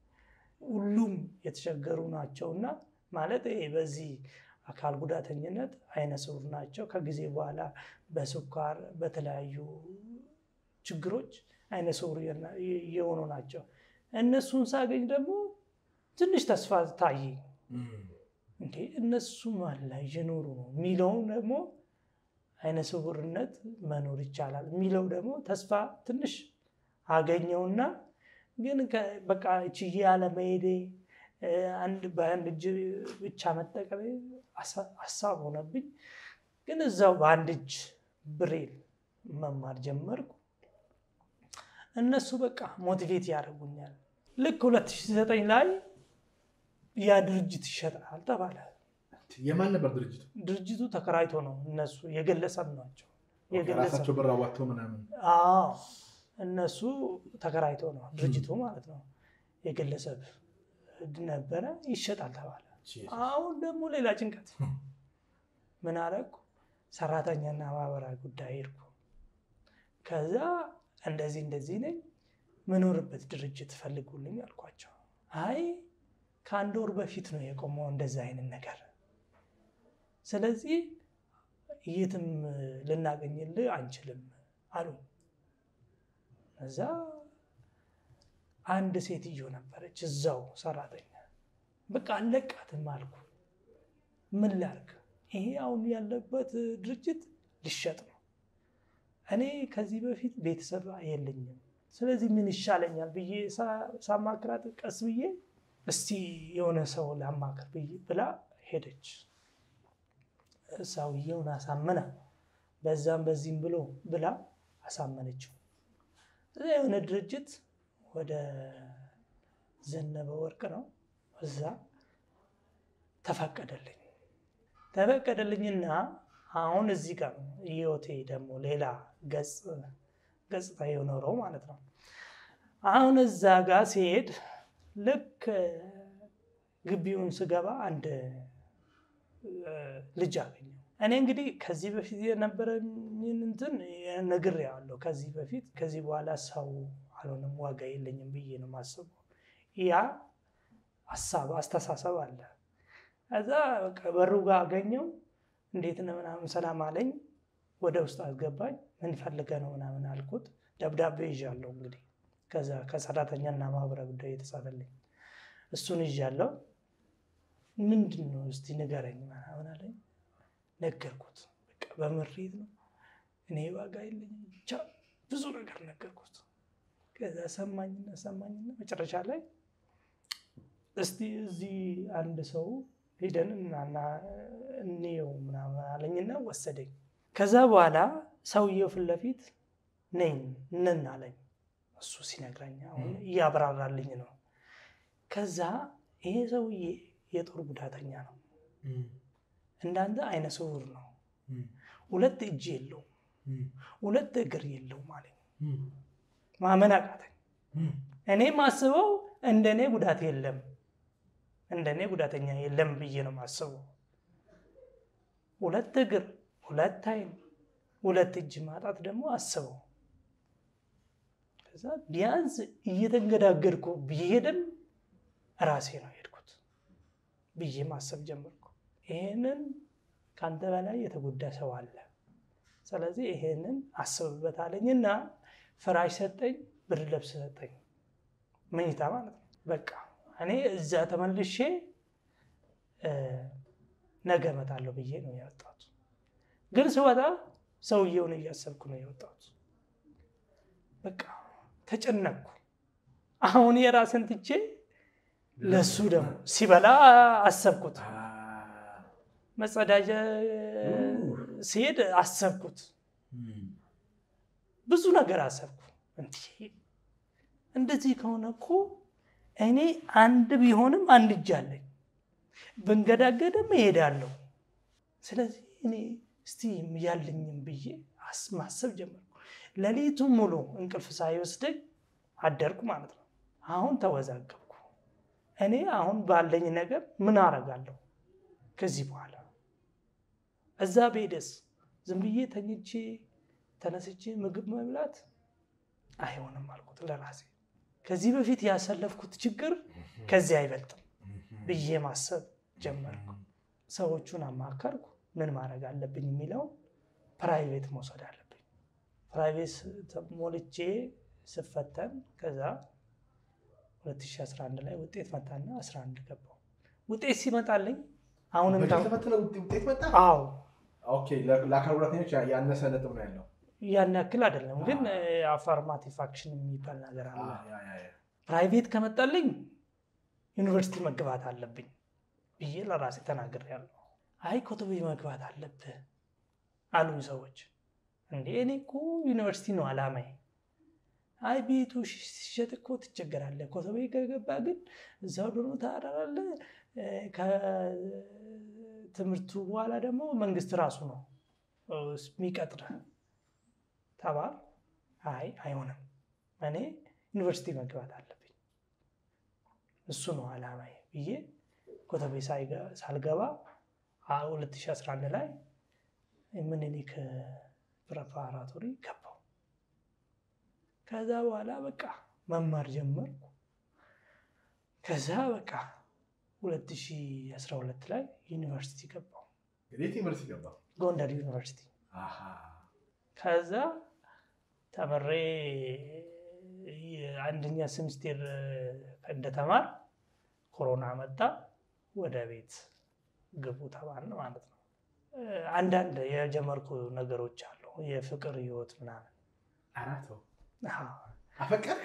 ሁሉም የተቸገሩ ናቸውና ማለት ይሄ በዚህ አካል ጉዳተኝነት አይነ ስውር ናቸው። ከጊዜ በኋላ በስኳር በተለያዩ ችግሮች አይነ ስውር የሆኑ ናቸው። እነሱን ሳገኝ ደግሞ ትንሽ ተስፋ ታየኝ። እንዴ እነሱም አለ እየኖሩ ነው የሚለውን ደግሞ አይነ ስውርነት መኖር ይቻላል የሚለው ደግሞ ተስፋ ትንሽ አገኘውና ግን በቃ ችዬ ያለመሄዴ አንድ በአንድ እጅ ብቻ መጠቀሜ ሀሳብ ሆነብኝ። ግን እዛው በአንድ እጅ ብሬል መማር ጀመርኩ። እነሱ በቃ ሞቲቬት ያደርጉኛል። ልክ 2009 ላይ ያ ድርጅት ይሸጣል ተባለ። የማን ነበር ድርጅቱ? ድርጅቱ ተከራይቶ ነው እነሱ የግለሰብ ናቸው። የግለሰብ ራሳቸው ብር አዋጥተው ምናምን አዎ እነሱ ተከራይቶ ነው ድርጅቱ ማለት ነው። የግለሰብ ነበረ ይሸጣል ተባለ። አሁን ደግሞ ሌላ ጭንቀት ምን አደረኩ? ሰራተኛና ማህበራዊ ጉዳይ ሄድኩ። ከዛ እንደዚህ እንደዚህ ነኝ ምኖርበት ድርጅት ፈልጉልኝ አልኳቸው። አይ ከአንድ ወር በፊት ነው የቆመው እንደዚህ አይነት ነገር፣ ስለዚህ የትም ልናገኝልህ አንችልም አሉ። እዛ አንድ ሴትዮ ነበረች እዛው ሰራተኛ። በቃ አለቃትም አልኩ። ምን ላርግ? ይሄ አሁን ያለበት ድርጅት ሊሸጥ ነው። እኔ ከዚህ በፊት ቤተሰብ የለኝም። ስለዚህ ምን ይሻለኛል ብዬ ሳማክራት ቀስ ብዬ እስቲ የሆነ ሰው ላማክር ብዬ ብላ ሄደች። ሰውየውን አሳመና በዛም በዚህም ብሎ ብላ አሳመነችው። እዛ የሆነ ድርጅት ወደ ዘነበ ወርቅ ነው እዛ ተፈቀደልኝ ተፈቀደልኝና አሁን እዚህ ጋር ነው ህይወቴ ደግሞ ሌላ ገጽታ የኖረው ማለት ነው። አሁን እዛ ጋር ሲሄድ ልክ ግቢውን ስገባ አንድ ልጅ አገኘው። እኔ እንግዲህ ከዚህ በፊት የነበረኝን እንትን ነግሬዋለሁ። ከዚህ በፊት ከዚህ በኋላ ሰው አልሆንም ዋጋ የለኝም ብዬ ነው የማስበው። ያ ሀሳብ አስተሳሰብ አለ። ከዛ በቃ በሩ ጋር አገኘው። እንዴት ነው ምናምን ሰላም አለኝ። ወደ ውስጥ አስገባኝ። ምን ፈልገህ ነው ምናምን አልኩት። ደብዳቤ ይዣለሁ እንግዲህ ከዛ ከሰራተኛና ማህበራዊ ጉዳይ የተጻፈልኝ እሱን ይዣለሁ። ምንድን ነው እስቲ ንገረኝ ምናምን አለኝ። ነገርኩት። በቃ በምሬት ነው እኔ ዋጋ የለኝም ብቻ ብዙ ነገር ነገርኩት። ከዛ ሰማኝና ሰማኝና መጨረሻ ላይ እስቲ እዚህ አንድ ሰው ሄደን እናና እንየው ምናምን አለኝና ወሰደኝ። ከዛ በኋላ ሰውየው ፊት ለፊት ነኝ ነን አለኝ። እሱ ሲነግረኝ አሁን እያብራራልኝ ነው። ከዛ ይሄ ሰውዬ የጦር ጉዳተኛ ነው፣ እንዳንተ አይነ ስውር ነው፣ ሁለት እጅ የለውም፣ ሁለት እግር የለውም አለኝ። ማመን አቃተኝ። እኔ ማስበው እንደኔ ጉዳት የለም እንደኔ ጉዳተኛ የለም ብዬ ነው ማስበው። ሁለት እግር፣ ሁለት አይን፣ ሁለት እጅ ማጣት ደግሞ አስበው። ከዛ ቢያንስ እየተንገዳገድኩ ብሄድም ራሴ ነው የሄድኩት ብዬ ማሰብ ጀመርኩ። ይሄንን ከአንተ በላይ የተጎዳ ሰው አለ፣ ስለዚህ ይሄንን አስብበት አለኝና ፍራሽ ሰጠኝ፣ ብርድ ልብስ ሰጠኝ፣ መኝታ ማለት ነው። በቃ እኔ እዛ ተመልሼ ነገ እመጣለሁ ብዬ ነው የወጣሁት። ግን ስወጣ ሰውየውን እያሰብኩ ነው የወጣሁት። በቃ ተጨነቅኩ። አሁን የራስን ትቼ ለሱ ደግሞ ሲበላ አሰብኩት። መጸዳጃ ሲሄድ አሰብኩት። ብዙ ነገር አሰብኩ። እንደዚህ ከሆነ እኮ እኔ አንድ ቢሆንም አንድ እጅ አለኝ፣ ብንገዳገድም እሄዳለሁ። ስለዚህ እኔ እስቲ ያለኝም ብዬ ማሰብ ጀመርኩ። ሌሊቱ ሙሉ እንቅልፍ ሳይወስደኝ አደርኩ ማለት ነው። አሁን ተወዛገብኩ። እኔ አሁን ባለኝ ነገር ምን አረጋለሁ ከዚህ በኋላ? እዛ ቤደስ ዝም ብዬ ተኝቼ ተነስቼ ምግብ መብላት አይሆንም አልኩት ለራሴ። ከዚህ በፊት ያሳለፍኩት ችግር ከዚህ አይበልጥም ብዬ ማሰብ ጀመርኩ። ሰዎቹን አማከርኩ። ምን ማድረግ አለብኝ የሚለውን ፕራይቬት መውሰድ አለብኝ። ፕራይቬት ሞልቼ ስፈተን ከዛ 2011 ላይ ውጤት መጣና 11 ገባው። ውጤት ሲመጣልኝ አሁንም ተፈትነ ውጤት መጣ። አዎ ኦኬ፣ ለአካል ጉዳተኞች ያነሰ ነጥብ ነው ያለው። ያን ያክል አይደለም፣ ግን አፋርማቲቭ አክሽን የሚባል ነገር አለ። ፕራይቬት ከመጣልኝ ዩኒቨርሲቲ መግባት አለብኝ ብዬ ለራሴ ተናግሬያለሁ። አይ ኮተቤ መግባት አለብህ አሉኝ ሰዎች። እንዴ እኔ እኮ ዩኒቨርሲቲ ነው አላማዬ። አይ ቤቱ ሲሸጥ እኮ ትቸገራለህ። ኮተቤ ከገባ ግን እዛው ደግሞ ታራራለህ። ከትምህርቱ በኋላ ደግሞ መንግስት ራሱ ነው የሚቀጥርህ ተባል። አይ አይሆንም፣ እኔ ዩኒቨርሲቲ መግባት አለብኝ፣ እሱ ነው አላማዬ ብዬ ኮተቤ ሳልገባ 2011 ላይ ምኒልክ ፕሬፓራቶሪ ገባው። ከዛ በኋላ በቃ መማር ጀመርኩ። ከዛ በቃ 2012 ላይ ዩኒቨርሲቲ ገባው፣ የት ዩኒቨርሲቲ ገባ? ጎንደር ዩኒቨርሲቲ። ከዛ ተምሬ አንደኛ ሴምስቴር እንደተማር ኮሮና መጣ። ወደ ቤት ግቡ ተባልን ማለት ነው። አንዳንድ የጀመርኩ ነገሮች አሉ፣ የፍቅር ህይወት ምናምን። አራቶ አዎ። አፈቀር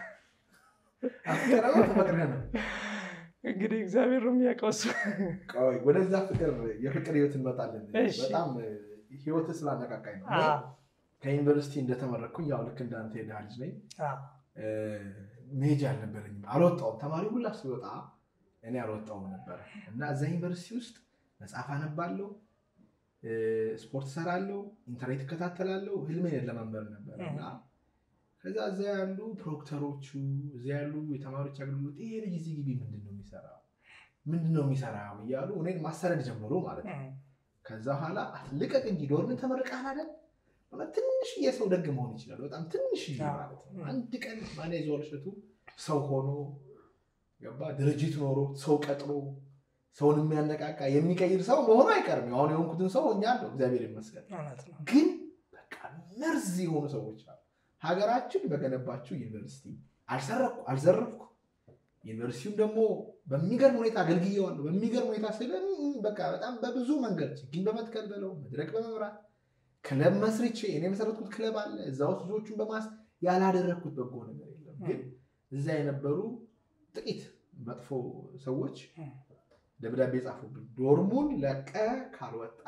አፍቀረው ተፈቅረ ነው። እንግዲህ እግዚአብሔር ነው የሚያውቀው እሱ። ቆይ ወደዛ ፍቅር የፍቅር ህይወት እንመጣለን። እሺ። በጣም ህይወት ስላነቃቃኝ ነው። አዎ፣ ከዩኒቨርሲቲ እንደተመረኩኝ ያው ልክ እንዳንተ የድሃ ልጅ ነኝ። አዎ፣ መሄጃ አልነበረኝም። አልወጣውም። ተማሪ ሁላ ሲወጣ እኔ አልወጣውም ነበረ እና እዛ ዩኒቨርሲቲ ውስጥ መጽሐፍ አነባለሁ፣ ስፖርት ሰራለሁ፣ ኢንተርኔት እከታተላለሁ። ህልሜን ለመንበር ነበር እና ከዛ እዛ ያሉ ፕሮክተሮቹ እዛ ያሉ የተማሪዎች አገልግሎት ይሄ ልጅ እዚህ ግቢ ምንድን ነው የሚሰራው ምንድን ነው የሚሰራው እያሉ እኔን ማሰረድ ጀምሮ ማለት ነው። ከዛ በኋላ ልቀቅ እንጂ ዶርምን ተመርቀሃል አይደል? ትንሽዬ ሰው ደግ መሆን ይችላል። በጣም ትንሽዬ ማለት ነው። አንድ ቀን ማኔጅ ወርሸቱ ሰው ሆኖ ገባ ድርጅት ኖሮ ሰው ቀጥሮ ሰውን የሚያነቃቃ የሚቀይር ሰው መሆኑ አይቀርም። አሁን የሆንኩትን ሰው ሆኛለሁ፣ እግዚአብሔር ይመስገን። ግን በቃ መርዝ የሆኑ ሰዎች አሉ። ሀገራችን በገነባችው ዩኒቨርሲቲ አልሰረኩ አልዘረፍኩ ዩኒቨርሲቲውም ደግሞ በሚገርም ሁኔታ አገልግየዋለሁ። በሚገርም ሁኔታ ስለ በቃ በጣም በብዙ መንገድ ችግኝ በመትከል በለው መድረክ በመምራት ክለብ መስርቼ እኔ የመሰረትኩት ክለብ አለ። እዛ ውስጥ ልጆቹን በማስ ያላደረግኩት በጎ ነገር የለም። ግን እዛ የነበሩ ጥቂት መጥፎ ሰዎች ደብዳቤ ጻፉብኝ። ዶርሙን ለቀ ካልወጣ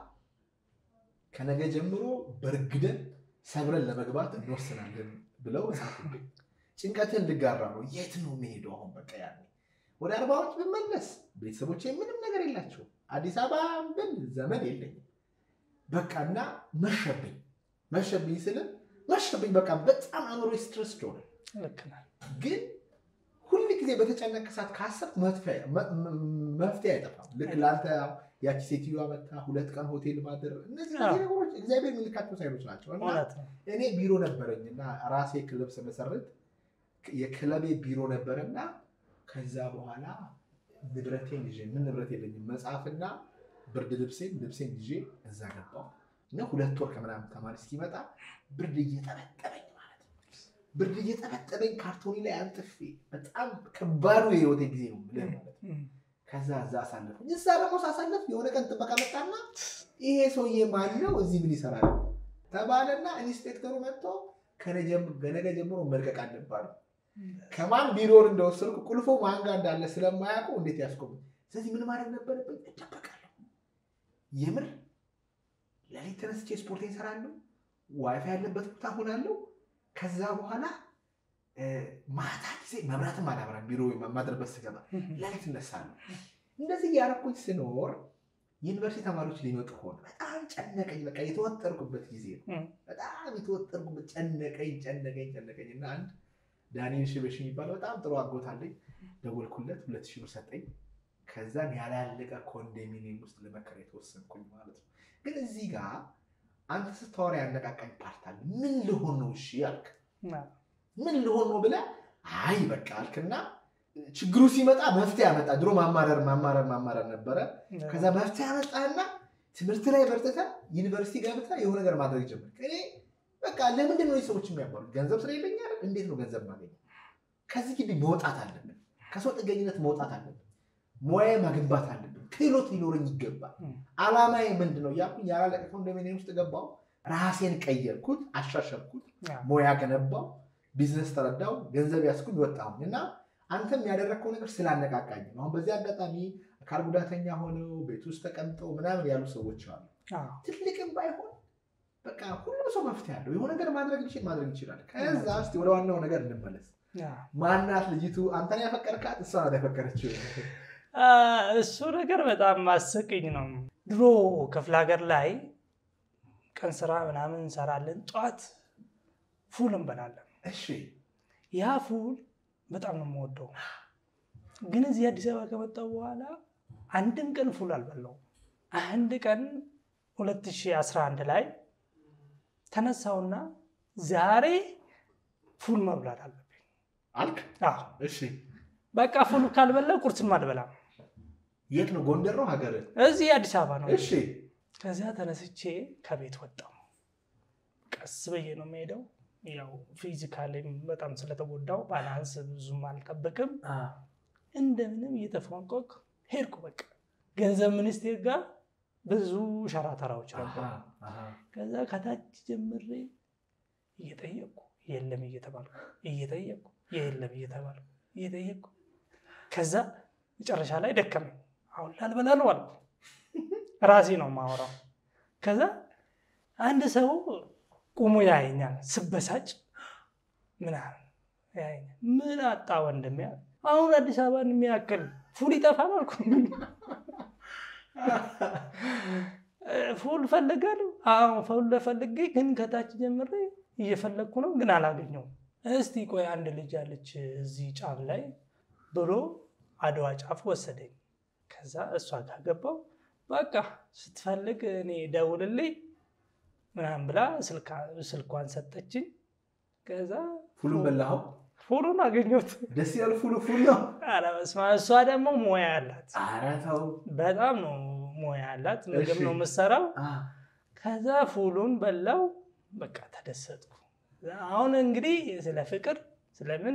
ከነገ ጀምሮ በርግደን ሰብረን ለመግባት እንወስናለን ብለው ጻፉብኝ። ጭንቀትን ልጋራ ነው። የት ነው የሚሄደው? አሁን በቃ ያኔ ወደ አርባዎች ብመለስ ቤተሰቦች ምንም ነገር የላቸው። አዲስ አበባ ብል ዘመድ የለኝም። በቃ እና መሸብኝ መሸብኝ ስልም መሸብኝ በቃ በጣም አእምሮ ስትረስ ሆነ። ግን ሁል ጊዜ በተጨነቀ ሰዓት ካሰብክ መፍትሄ አይጠፋም። ልክ ለአንተ ያቺ ሴትዮዋ መታ ሁለት ቀን ሆቴል ማደር፣ እነዚህ ነገሮች እግዚአብሔር የሚልካቸው ሳይኖች ናቸው። እና እኔ ቢሮ ነበረኝ እና ራሴ ክለብ ስመሰርት የክለቤ ቢሮ ነበረና ከዛ በኋላ ንብረቴን ይዤ ምን ንብረት የለኝም መጽሐፍና ብርድ ልብሴን ልብሴን ይዤ እዛ ገባሁ እና ሁለት ወር ከምናምን ተማሪ እስኪመጣ ብርድ እየጠበጠበኝ ማለት ነው። ብርድ እየጠበጠበኝ ካርቶኒ ላይ አንጥፌ በጣም ከባዱ የህይወቴ ጊዜ ነው ብለህ ማለት ነው። ከዛ እዛ አሳለፍኩኝ። እዛ ደግሞ ሳሳለፍ የሆነ ቀን ጥበቃ መጣና ይሄ ሰውዬ ማን ነው እዚህ ምን ይሰራል ተባለና ኢንስፔክተሩ መጥቶ ከነገ ጀምሮ መልቀቅ አለባሉ። ከማን ቢሮውን እንደወሰድኩ ቁልፎ ማን ጋር እንዳለ ስለማያውቁ እንዴት ያስቆሙ። ስለዚህ ምን ማድረግ ነበረብኝ? እደበቃለሁ። የምር ለሊት ተነስቼ ስፖርት እሰራለሁ። ዋይፋይ ያለበት ቦታ ሆናለሁ። ከዛ በኋላ ማታ ጊዜ መብራትም አላበራም። ቢሮ ማድረበት ስገባ ለሊት እነሳለሁ። እንደዚህ እያደረኩኝ ስኖር ዩኒቨርሲቲ ተማሪዎች ሊመጡ ሆነ። በጣም ጨነቀኝ። በቃ የተወጠርኩበት ጊዜ ነው። በጣም የተወጠርኩበት ጨነቀኝ ጨነቀኝ ጨነቀኝ እና አንድ ዳንኤል ሽበሽ የሚባለው በጣም ጥሩ አጎት አለኝ። ደወልኩለት፣ ሁለት ሺህ ብር ሰጠኝ። ከዛን ያላለቀ ኮንዶሚኒየም ውስጥ ለመከራየት ወሰንኩኝ ማለት ነው። ግን እዚህ ጋር አንተ ስታወራ ያነቃቃኝ ፓርት አለ። ምን ልሆን ነው እሺ አልክ። ምን ልሆን ነው ብለህ አይ በቃ አልክና ችግሩ ሲመጣ መፍትሄ ያመጣ። ድሮ ማማረር ማማረር ማማረር ነበረ። ከዛ መፍትሄ ያመጣና ትምህርት ላይ በርትተህ ዩኒቨርሲቲ ገብተህ የሆነ ነገር ማድረግ ጀመር። እኔ በቃ ለምንድን ነው ሰዎች የሚያባሉት? ገንዘብ ስለሌለኝ አይደል? እንዴት ነው ገንዘብ ማገኘ? ከዚህ ግቢ መውጣት አለብን። ከሰው ጥገኝነት መውጣት አለብን። ሙያ ማግንባት አለብን። ክህሎት ሊኖረኝ ይገባል። አላማዬ ምንድን ነው እያልኩኝ ያላለቀ ኮንዶሚኒየም ውስጥ ገባው። ራሴን ቀየርኩት፣ አሻሸርኩት፣ ሙያ ገነባው፣ ቢዝነስ ተረዳው፣ ገንዘብ ያስኩኝ፣ ወጣሁኝ እና አንተም ያደረግከው ነገር ስላነቃቃኝ ነው። አሁን በዚህ አጋጣሚ አካል ጉዳተኛ ሆነው ቤት ውስጥ ተቀምጠው ምናምን ያሉ ሰዎች አሉ። ትልቅም ባይሆን በቃ ሁሉም ሰው መፍትሄ አለው። የሆነ ነገር ማድረግ ይችል ማድረግ ይችላል። ከዛ እስኪ ወደ ዋናው ነገር እንመለስ። ማናት ልጅቱ? አንተን ያፈቀርካት? እሷ ናት ያፈቀረችው? እሱ ነገር በጣም አስቂኝ ነው። ድሮ ክፍለ ሀገር ላይ ቀን ስራ ምናምን እንሰራለን። ጠዋት ፉል እንበላለን። እሺ ያ ፉል በጣም ነው የምወደው። ግን እዚህ አዲስ አበባ ከመጣሁ በኋላ አንድም ቀን ፉል አልበላው። አንድ ቀን 2011 ላይ ተነሳውና ዛሬ ፉል መብላት አለብኝ አልክ? አዎ፣ እሺ በቃ ፉል ካልበላ ቁርስም አልበላም። የት ነው? ጎንደር ነው ሀገር? እዚህ አዲስ አበባ ነው። እሺ ከዚያ ተነስቼ ከቤት ወጣሁ። ቀስ ብዬ ነው የምሄደው። ያው ፊዚካሊም በጣም ስለተጎዳው ባላንስ ብዙም አልጠብቅም። እንደምንም እየተፈንቆቅ ሄድኩ። በቃ ገንዘብ ሚኒስቴር ጋር ብዙ ሸራተራዎች ነበሩ። ከዛ ከታች ጀምሬ እየጠየቅኩ የለም እየተባልኩ እየጠየቅኩ የለም እየተባልኩ እየጠየቅኩ ከዛ መጨረሻ ላይ ደከመኝ። አሁን ላልበላ ነው አልኩ። ራሴ ነው የማወራው። ከዛ አንድ ሰው ቁሞ ያየኛል ስበሳጭ ምናምን ያየኛል። ምን አጣ ወንድሜ? አሁን አዲስ አበባን የሚያክል ፉል ይጠፋል አልኩ። ፉል ፈልጋለሁ። አዎ ፉል ፈልጌ ግን ከታች ጀምሬ እየፈለግኩ ነው ግን አላገኘውም። እስቲ ቆይ አንድ ልጅ አለች እዚህ ጫፍ ላይ ብሎ አድዋ ጫፍ ወሰደኝ። ከዛ እሷ ጋር ገባው። በቃ ስትፈልግ እኔ ደውልልኝ ምናምን ብላ ስልኳን ሰጠችኝ። ከዛ ፉሉን በላኸው? ፉሉን አገኘሁት። ደስ ያለ ፉሉ ፉል ነው። ኧረ በስመ አብ። እሷ ደግሞ ሙያ አላት፣ ኧረ ተው። በጣም ነው ሙያ አላት። ምግብ ነው የምትሰራው። ከዛ ፉሉን በላው። በቃ ተደሰጥኩ። አሁን እንግዲህ ስለ ፍቅር ስለምን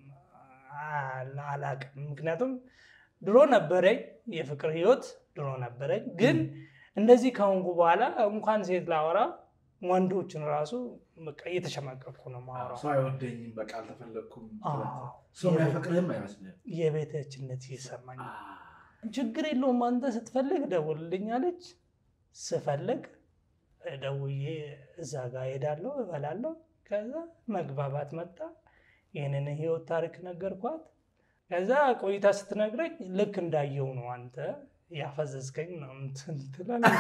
አላቅም። ምክንያቱም ድሮ ነበረኝ የፍቅር ህይወት ድሮ ነበረኝ። ግን እንደዚህ ከሆንኩ በኋላ እንኳን ሴት ላወራ ወንዶችን ራሱ በቃ እየተሸማቀቅኩ ነው ማወራው። ሰው አይወደኝም፣ በቃ አልተፈለግኩም። አዎ። ሰው የሚያፈቅርህም አይመስልም። የቤተችነት ይሰማኝ። ችግር የለውም አንተ ስትፈልግ ደውልልኝ አለች። ስፈልግ ደውዬ እዛ ጋር ሄዳለሁ፣ እበላለሁ። ከዛ መግባባት መጣ። ይህንን ህይወት ታሪክ ነገርኳት። ከዛ ቆይታ ስትነግረኝ ልክ እንዳየው ነው አንተ ያፈዘዝከኝ ነው እንትን ትላለች።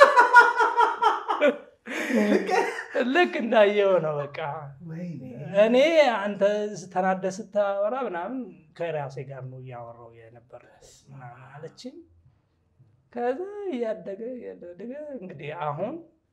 ልክ እንዳየው ነው በቃ እኔ አንተ ተናደ ስታወራ ምናምን ከራሴ ጋር ነው እያወራው የነበረ ምናምን አለችኝ። ከዛ እያደገ እያደገ እንግዲህ አሁን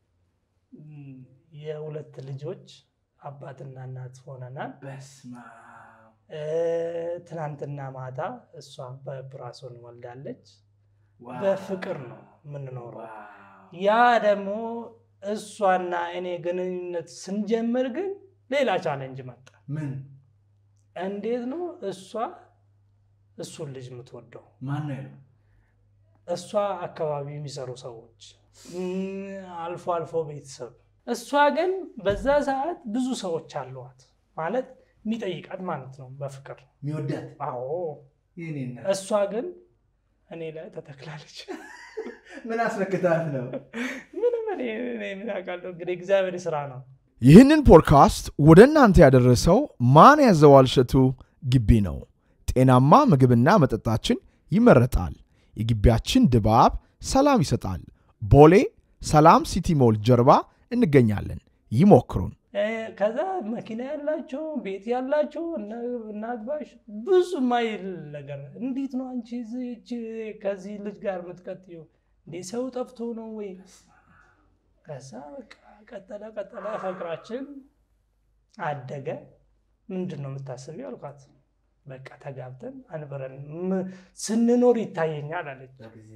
የሁለት ልጆች አባትና እናት ሆነናል። በስመ አብ። ትናንትና ማታ እሷ በብራሶን ወልዳለች። ዋው። በፍቅር ነው የምንኖረው። ዋው። ያ ደግሞ እሷና እኔ ግንኙነት ስንጀምር ግን ሌላ ቻለንጅ መጣ። ምን እንዴት ነው እሷ እሱን ልጅ የምትወደው? ማን ነው ያለው? እሷ አካባቢ የሚሰሩ ሰዎች እም፣ አልፎ አልፎ ቤተሰብ። እሷ ግን በዛ ሰዓት ብዙ ሰዎች አለዋት ማለት የሚጠይቃት ማለት ነው በፍቅር የሚወዳት አዎ። የኔ እናት እሷ ግን እኔ ላይ ተተክላለች። ምን አስነክታት ነው? ምንም እኔ እኔ ምን አውቃለሁ እንግዲህ እግዚአብሔር ስራ ነው። ይህንን ፖድካስት ወደ እናንተ ያደረሰው ማን ያዘዋል እሸቱ ግቢ ነው። ጤናማ ምግብና መጠጣችን ይመረጣል። የግቢያችን ድባብ ሰላም ይሰጣል። ቦሌ ሰላም ሲቲ ሞል ጀርባ እንገኛለን። ይሞክሩን። እ፣ ከዛ መኪና ያላቸው ቤት ያላቸው እነ- እናግባሽ ብዙ ማይል ነገር እንዴት ነው አንቺ እዚህች ከዚህ ልጅ ጋር የምትቀጥዩ እንዴ ሰው ጠፍቶ ነው ወይ? ከዛ በቃ ቀጠለ ቀጠለ ፍቅራችን አደገ። ምንድን ነው የምታስቢው አልኳት። በቃ ተጋብተን አንበረን ም- ስንኖር ይታየኛል አለች።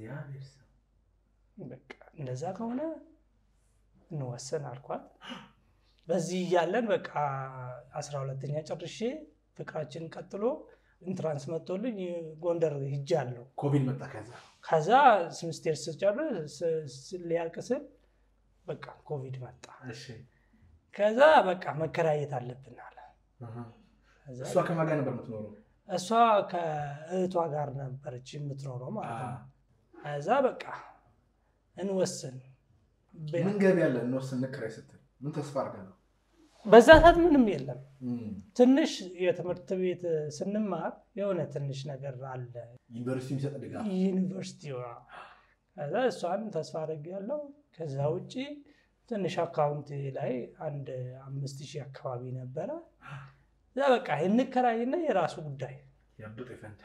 በቃ እንደዛ ከሆነ እንወሰን አልኳት። በዚህ እያለን በቃ አስራ ሁለተኛ ጨርሼ ፍቅራችን ቀጥሎ ኢንትራንስ መጥቶልኝ ጎንደር ሂጃለሁ። ኮቪድ መጣ። ከዛ ከዛ ስምስቴር ስጨርስ ስ- ሊያልቅ ስል በቃ ኮቪድ መጣ። እሺ፣ ከዛ በቃ መከራየት አለብን አለ። ከዛ እሷ ከማን ጋር ነበር የምትኖረው? እሷ ከእህቷ ጋር ነበረች የምትኖረው ማለት ነው። ከዛ በቃ እንወስን ምን ገቢ ያለ እንወስን እንከራይ ስትል ምን ተስፋ አድርገህ ነው? በዛ ሰዓት ምንም የለም። ትንሽ የትምህርት ቤት ስንማር የሆነ ትንሽ ነገር አለ ዩኒቨርሲቲ የሚሰጥ ድጋፍ ዩኒቨርሲቲ ከዛ እሷን ተስፋ አድርጌያለሁ። ከዛ ውጭ ትንሽ አካውንት ላይ አንድ አምስት ሺህ አካባቢ ነበረ። እዛ በቃ እንከራይና የራሱ ጉዳይ ያብጡ ይፈንድ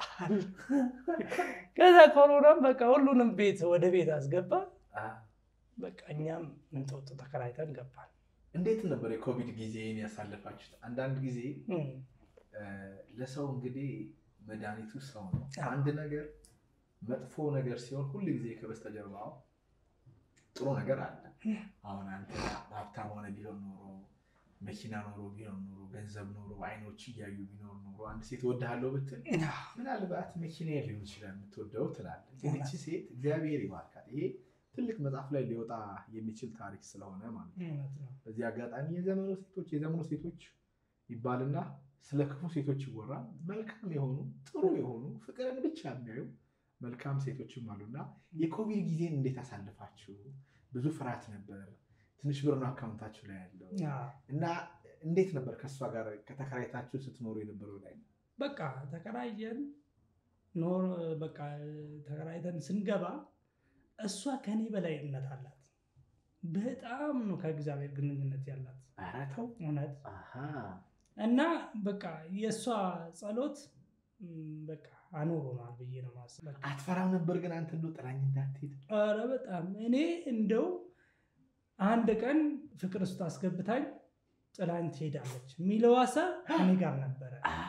ከዛ ኮሮናም በቃ ሁሉንም ቤት ወደ ቤት አስገባ። በቃ እኛም እንጦጦ ተከራይተን ገባን። እንዴት ነበር የኮቪድ ጊዜን ያሳለፋችሁት? አንዳንድ ጊዜ እም፣ ለሰው እንግዲህ መድኃኒቱ ሰው ነው። አዎ። አንድ ነገር መጥፎ ነገር ሲሆን ሁል ጊዜ ከበስተጀርባው ጥሩ ነገር አለ። አሁን አንተ ሀብታም ሆነ ቢሆን ኖሮ መኪና ኖሮ ቢሆን ኖሮ ገንዘብ ኖሮ አይኖች እያዩ ቢኖር ኖሮ አንድ ሴት እወድሃለሁ ብትል ምናልባት መኪና ሊሆን ይችላል የምትወደው ትላለህ። ግን እቺ ሴት እግዚአብሔር ይባርካት። ይሄ ትልቅ መጽሐፍ ላይ ሊወጣ የሚችል ታሪክ ስለሆነ ማለት ነው። እውነት ነው። በዚህ አጋጣሚ የዘመኑ ሴቶች የዘመኑ ሴቶች ይባልና ስለ ክፉ ሴቶች ይወራል። መልካም የሆኑ ጥሩ የሆኑ ፍቅርን ብቻ የሚያዩ መልካም ሴቶችም አሉና የኮቪድ ጊዜን እንዴት አሳልፋችሁ? ብዙ ፍርሃት ነበር። ትንሽ ብር ነው አካውንታችሁ ላይ ያለው አዎ። እና እንዴት ነበር ከእሷ ጋር ከተከራይታችሁ ስትኖሩ የነበረው ላይ በቃ ተከራየን ኖር በቃ ተከራይተን ስንገባ እሷ ከኔ በላይ እምነት አላት። በጣም ነው ከእግዚአብሔር ግንኙነት ያላት ኧረ ተው። እውነት አሃ። እና በቃ የእሷ ጸሎት ም፣ በቃ አኖሮናል ብዬ ነው ማስበው። አትፈራም ነበር ግን አንተ እንደው ጥላኝ እንዳትሄድ? ኧረ በጣም እኔ እንደው አንድ ቀን ፍቅር ውስጥ አስገብታኝ ጥላኝ ትሄዳለች የሚለው ሀሳብ እኔ ጋር ነበረ።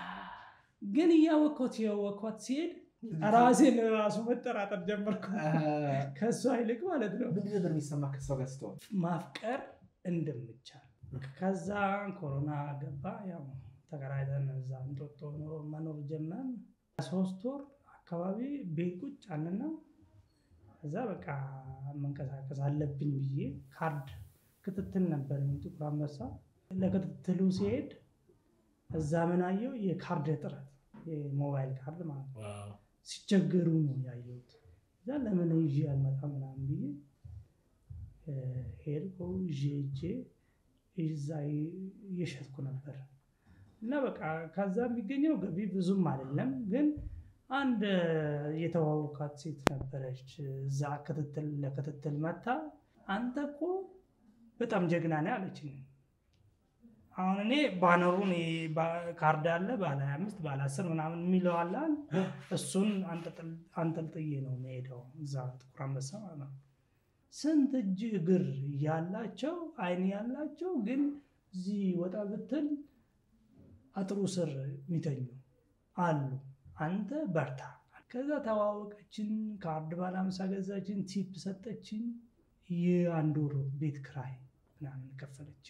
ግን እያወቅኳት እያወቅኳት ሲሄድ ራሴን ራሱ መጠራጠር ጀመርኩ። ከእሷ ይልቅ ማለት ነው ምንድን ነበር የሚሰማ ከሷ ጋር ስትሆን? ማፍቀር እንደምቻል። ከዛ ኮሮና ገባ። ያው ተከራይተን እዛ እንጦጦ ኖሮ መኖር ጀመርን። ሶስት ወር አካባቢ ቤት ቁጭ አልንና ከዛ በቃ መንቀሳቀስ አለብኝ ብዬ ካርድ ክትትል ነበር ጥቁር አንበሳ። ለክትትሉ ሲሄድ እዛ ምን አየሁ? የካርድ እጥረት የሞባይል ካርድ ማለት ነው። ሲቸገሩ ነው ያየሁት። እዛ ለምን ይዤ አልመጣም ምናምን ብዬ እ፣ ሄድኩ ይዤ ሄጄ እዛ እየሸጥኩ ነበር እና በቃ ከዛ የሚገኘው ገቢ ብዙም አይደለም፣ ግን አንድ የተዋወቃት ሴት ነበረች እዛ ክትትል ለክትትል መታ አንተ እኮ በጣም ጀግና ነህ አለችኝ። አሁን እኔ ባነሩን ይሄ ባ- ካርድ አለ ባለ 25 ባለ 10 ምናምን የሚለው አለ አይደል? እሱን አንጠልጥል- አንጠልጥዬ ነው የምሄደው እዛ ጥቁር አንበሳ ማለት ነው። ስንት እጅ እግር ያላቸው አይን ያላቸው ግን እዚህ ወጣ ብትል አጥሩ ስር የሚተኙ አሉ። አንተ በርታ። ከዛ ተዋወቀችን። ካርድ ባለ አምሳ ገዛችን። ቲፕ ሰጠችን። የአንድ ወር ቤት ክራይ ምናምን ከፈለችን።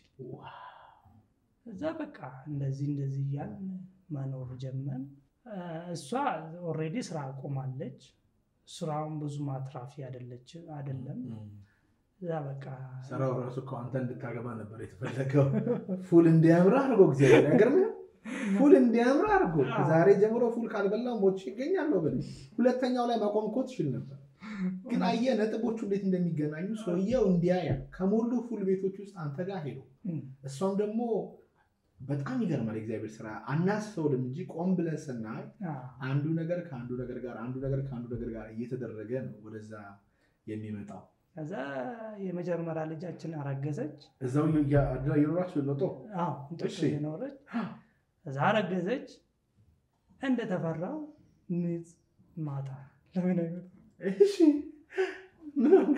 እዛ በቃ እንደዚህ እንደዚህ እያልን መኖር ጀመን። እሷ ኦልሬዲ ስራ አቆማለች። ስራውን ብዙ ማትራፊ አይደለች አይደለም። እዛ በቃ ስራው ራሱ እኮ አንተ እንድታገባ ነበር የተፈለገው። ፉል እንዲያምር አድርጎ እግዚአብሔር አይገርምህም? ፉል እንዲያምር አድርጎ ከዛሬ ጀምሮ ፉል ካልበላው ሞቼ ይገኛለሁ ብል ሁለተኛው ላይ ማቆም እኮ ትችል ነበር። ግን አየህ ነጥቦቹ እንዴት እንደሚገናኙ ሰውየው እንዲያያ ከሞሉ ፉል ቤቶች ውስጥ አንተ ጋር ሄዶ እም፣ እሷም ደግሞ በጣም ይገርማል። የእግዚአብሔር ስራ አናስተውልም እንጂ ቆም ብለን ስናይ አዎ፣ አንዱ ነገር ከአንዱ ነገር ጋር አንዱ ነገር ከአንዱ ነገር ጋር እየተደረገ ነው ወደዛ የሚመጣው። ከዛ የመጀመሪያ ልጃችን አረገዘች። እዛው የኖራችሁ ለጦ አዎ እንጦጦ እሺ። የኖረች እዛ አረገዘች። እንደተፈራው ምጥ ማታ ለምን አይመጣም? እሺ ምን?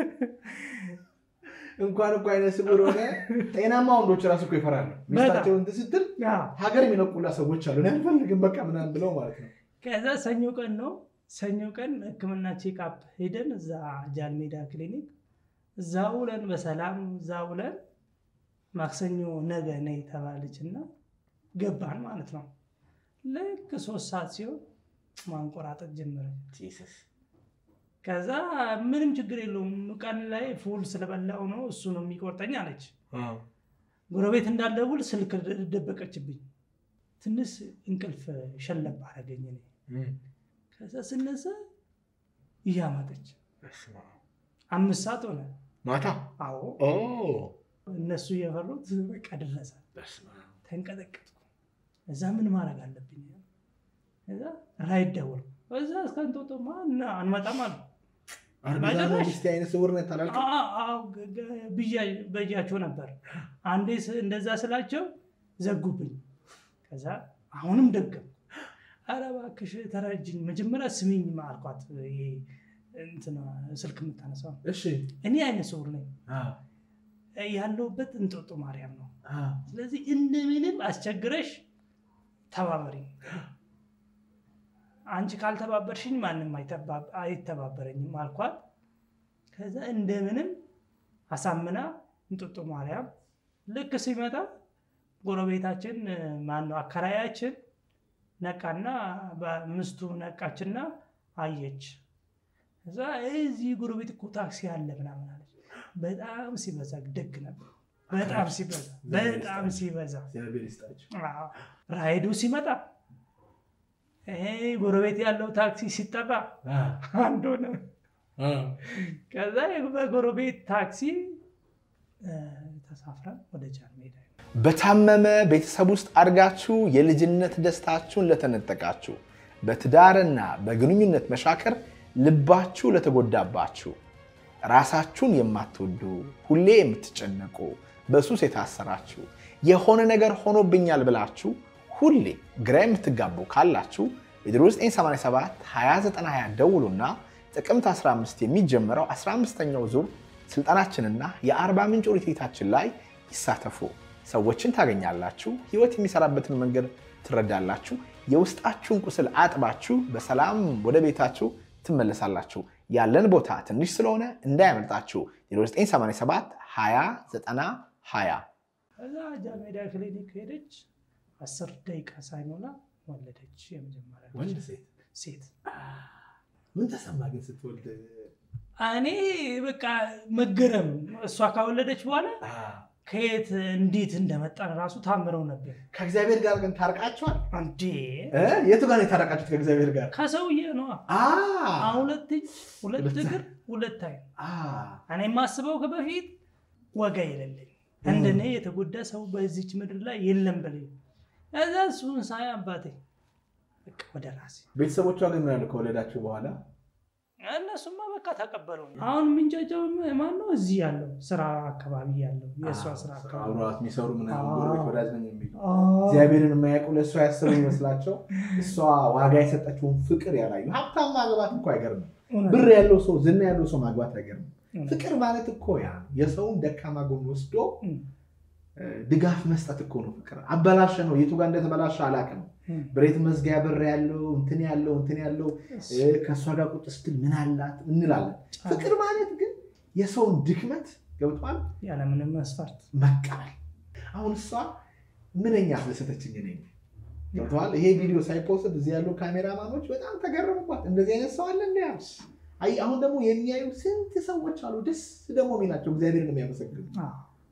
እንኳን እኮ አይነ ስውር ሆነ ጤናማ ወንዶች ራሱ እኮ ይፈራሉ። ሚስታቸውን እንትን ስትል አዎ። ሀገር የሚለቁላ ሰዎች አሉ። እኔ አልፈልግም በቃ ምናምን ብለው ማለት ነው። ከዛ ሰኞ ቀን ነው ሰኞ ቀን ሕክምና ቼክአፕ ሄደን እዛ ጃልሜዳ ክሊኒክ እዛ ውለን በሰላም እዛ ውለን ማክሰኞ ነገ ነይ ተባለች እና ገባን ማለት ነው። ልክ ሶስት ሰዓት ሲሆን ማንቆራጠጥ ጀመረች። ከዛ ምንም ችግር የለውም ቀን ላይ ፉል ስለበላው ነው እሱ ነው የሚቆርጠኝ አለች። ጎረቤት እንዳልደውል ስልክ ደበቀችብኝ። ትንሽ እንቅልፍ ሸለብ አደረገኝ እኔ። ከዛ ስነሳ እያማጠች አምስት ሰዓት ሆነ። ማታ አዎ እነሱ እየፈሩት በቃ ደረሰ። ተንቀጠቀጥኩ። እዛ ምን ማድረግ አለብኝ? እዛ ራይድ ደወልኩ። እዛ እስከ እንጦጦማ እና አንመጣም አሉ። ሚስቴ አይነ ስውር ነው ታላልክ አዎ፣ አዎ፣ ገ- ገ- ብያ- በያቸው ነበር። አንዴ ስ- እንደዛ ስላቸው ዘጉብኝ። ከዛ አሁንም ደገም ኧረ እባክሽ ተረጅኝ፣ መጀመሪያ ስሚኝ አልኳት። ይሄ እንትን ስልክ የምታነሳው እሺ እኔ አይነ ስውር ነኝ ያለሁበት እንጦጦ ማርያም ነው። ስለዚህ እንደምንም አስቸግረሽ ተባበሪ። አንቺ ካልተባበርሽኝ ማንም አይተባ- አይተባበረኝም አልኳት። ከዛ እንደምንም አሳምና እንጦጦ ማርያም ልክ ሲመጣ ጎረቤታችን ማነው አከራያችን ነቃና በምስቱ ነቃችና አየች። እዛ እዚህ ጎረቤት እኮ ታክሲ አለ ምናምን አለች። በጣም ሲበዛ ደግ ነበር። በጣም ሲበዛ በጣም ሲበዛ እግዚአብሔር ይስጣቸው። አዎ። ራይዱ ሲመጣ ይሄ ጎረቤት ያለው ታክሲ ሲጠራ አንድ ሆነ። ከዛ በጎረቤት ታክሲ እ፣ ተሳፍረን ወደ ጃን ሜዳ በታመመ ቤተሰብ ውስጥ አድጋችሁ የልጅነት ደስታችሁን ለተነጠቃችሁ፣ በትዳርና በግንኙነት መሻከር ልባችሁ ለተጎዳባችሁ፣ ራሳችሁን የማትወዱ ሁሌ የምትጨነቁ በሱስ የታሰራችሁ የሆነ ነገር ሆኖብኛል ብላችሁ ሁሌ ግራ የምትጋቡ ካላችሁ በ0987 2920 ደውሉና ጥቅምት 15 የሚጀምረው 15ኛው ዙር ስልጠናችንና የአርባ ምንጭ ሪትሪታችን ላይ ይሳተፉ። ሰዎችን ታገኛላችሁ። ህይወት የሚሰራበትን መንገድ ትረዳላችሁ። የውስጣችሁን ቁስል አጥባችሁ በሰላም ወደ ቤታችሁ ትመለሳላችሁ። ያለን ቦታ ትንሽ ስለሆነ እንዳያመልጣችሁ 0987 20 90 20 ከዛ ጃሜዳ ክሊኒክ ሄደች። አስር ደቂቃ ሳይሞላ ወለደች። የመጀመሪያ ወንድ ሴት ሴት ምን ተሰማ ግን ስትወልድ? እኔ በቃ መገረም እሷ ካወለደች በኋላ ከየት እንዴት እንደመጣን ራሱ ታምረው ነበር። ከእግዚአብሔር ጋር ግን ታርቃችኋል? አንዴ የቱ ጋር ነው የታረቃችሁት ከእግዚአብሔር ጋር? ከሰውዬ ነዋ። አ ሁለት እጅ፣ ሁለት ሁለት እግር፣ ሁለት አይን። አ እኔ የማስበው ከበፊት ወጋ የሌለኝ እንደኔ የተጎዳ ሰው በዚች ምድር ላይ የለም በለኝ። እዛ እሱን ሳይ አባቴ በቃ ወደ ራሴ ቤተሰቦቿ ግን ምን ያሉ ከወለዳችሁ በኋላ? እነሱማ በቃ ተቀበሉ። አሁን የምንጫጫው ማን ነው? እዚህ ያለው ስራ አካባቢ ያለው የእሷ ስራ አካባቢ አብረዋት የሚሰሩ ምናምን አዎ። ጎረቤት ወዳጅ ነኝ የሚሉ አዎ። እግዚአብሔርን የማያውቁ ለእሷ ያሰቡ ይመስላቸው እሷ ዋጋ የሰጠችውን ፍቅር ያላዩ። ሀብታም ማግባት እኮ አይገርምም። እውነት ብር ያለው ሰው ዝና ያለው ሰው ማግባት አይገርምም። ነው። ፍቅር ማለት እኮ ያ ነው። የሰውን ደካማ ጎን ወስዶ እም። እ፣ ድጋፍ መስጠት እኮ ነው ፍቅር። አበላሸ ነው የቱ ጋር እንደተበላሸ አላውቅም። እም። ብሬት መዝጊያ በር ያለው እንትን ያለው እንትን ያለው እ፣ ከእሷ ጋር ቁጭ ስትል ምን አላት እንላለን። ፍቅር ማለት ግን የሰውን ድክመት ገብቷል ያለምንም መስፈርት መቀበል። አሁን እሷ ምንኛ አስደሰተችኝ ነኝ ገብተዋል። ይሄ ቪዲዮ ሳይፖስት እዚህ ያሉ ካሜራማኖች በጣም ተገረሙባት። እንደዚህ አይነት ሰው አለ እንደ ያዝ አይ አሁን ደግሞ የሚያዩ ስንት ሰዎች አሉ፣ ደስ ደግሞ የሚላቸው እግዚአብሔርን የሚያመሰግኑ አዎ።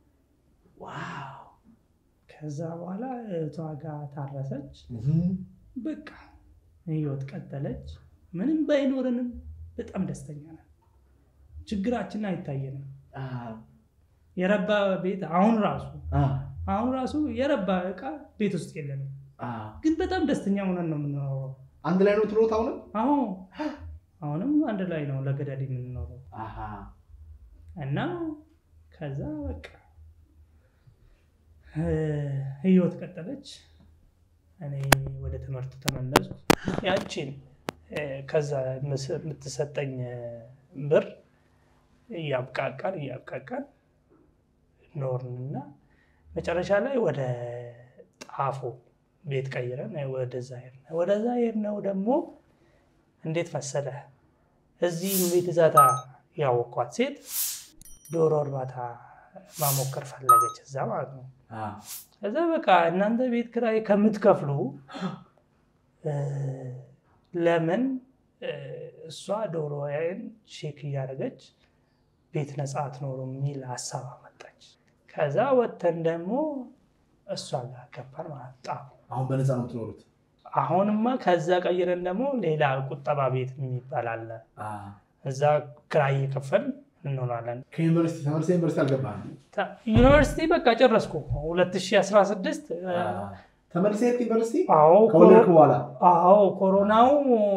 ዋው ከዛ በኋላ እህቷ ጋር ታረሰች። እህም፣ በቃ ህይወት ቀጠለች። ምንም ባይኖረንም በጣም ደስተኛ ነን። ችግራችን አይታየንም። አ፣ የረባ ቤት አሁን ራሱ አ፣ አሁን ራሱ የረባ እቃ ቤት ውስጥ የለንም፣ አ። ግን በጣም ደስተኛ ሆነን ነው የምንኖረው። አንድ ላይ ነው ትሎት አሁንም አሁን አሁንም አንድ ላይ ነው ለገዳድ የምንኖረው አሃ፣ እና ከዛ በቃ እ፣ ህይወት ቀጠለች። እኔ ወደ ትምህርቱ ተመለስኩ። ያቺን እ፣ ከዛ ምስ- የምትሰጠኝ እ፣ ብር እያብቃቃን እያብቃቃን ኖርንና መጨረሻ ላይ ወደ ጣፎ ቤት ቀይረን ወደዛ ሄድን። ወደዛ ሄድነው ደግሞ እንዴት መሰለህ እዚህ ቤት ዛታ ያወኳት ሴት ዶሮ እርባታ ማሞከር ፈለገች እዛ ማለት ነው። አ፣ ከዛ በቃ እናንተ ቤት ኪራይ ከምትከፍሉ እ፣ ለምን እ፣ እሷ ዶሮዬን ሼክ እያደረገች ቤት ነፃ አትኖሩም የሚል ሀሳብ አመጣች። ከዛ ወተን ደግሞ እሷ ጋር ገባን ማለት ጣፉ። አሁን በነፃ ነው የምትኖሩት? አሁንማ ከዛ ቀይረን ደግሞ ሌላ ቁጠባ ቤት የሚባል አለ። አ፣ እዛ ክራይ እየከፈልን እንሆናለን። ከዩኒቨርሲቲ ተመልሰህ ዩኒቨርሲቲ አልገባህም? ታ- ዩኒቨርሲቲ በቃ ጨረስኩ 2016 እ፣ አ፣ ተመልሰህ ሄድክ ዩኒቨርሲቲ አዎ ከወለድክ ኮሮ- በኋላ? አዎ ኮሮናው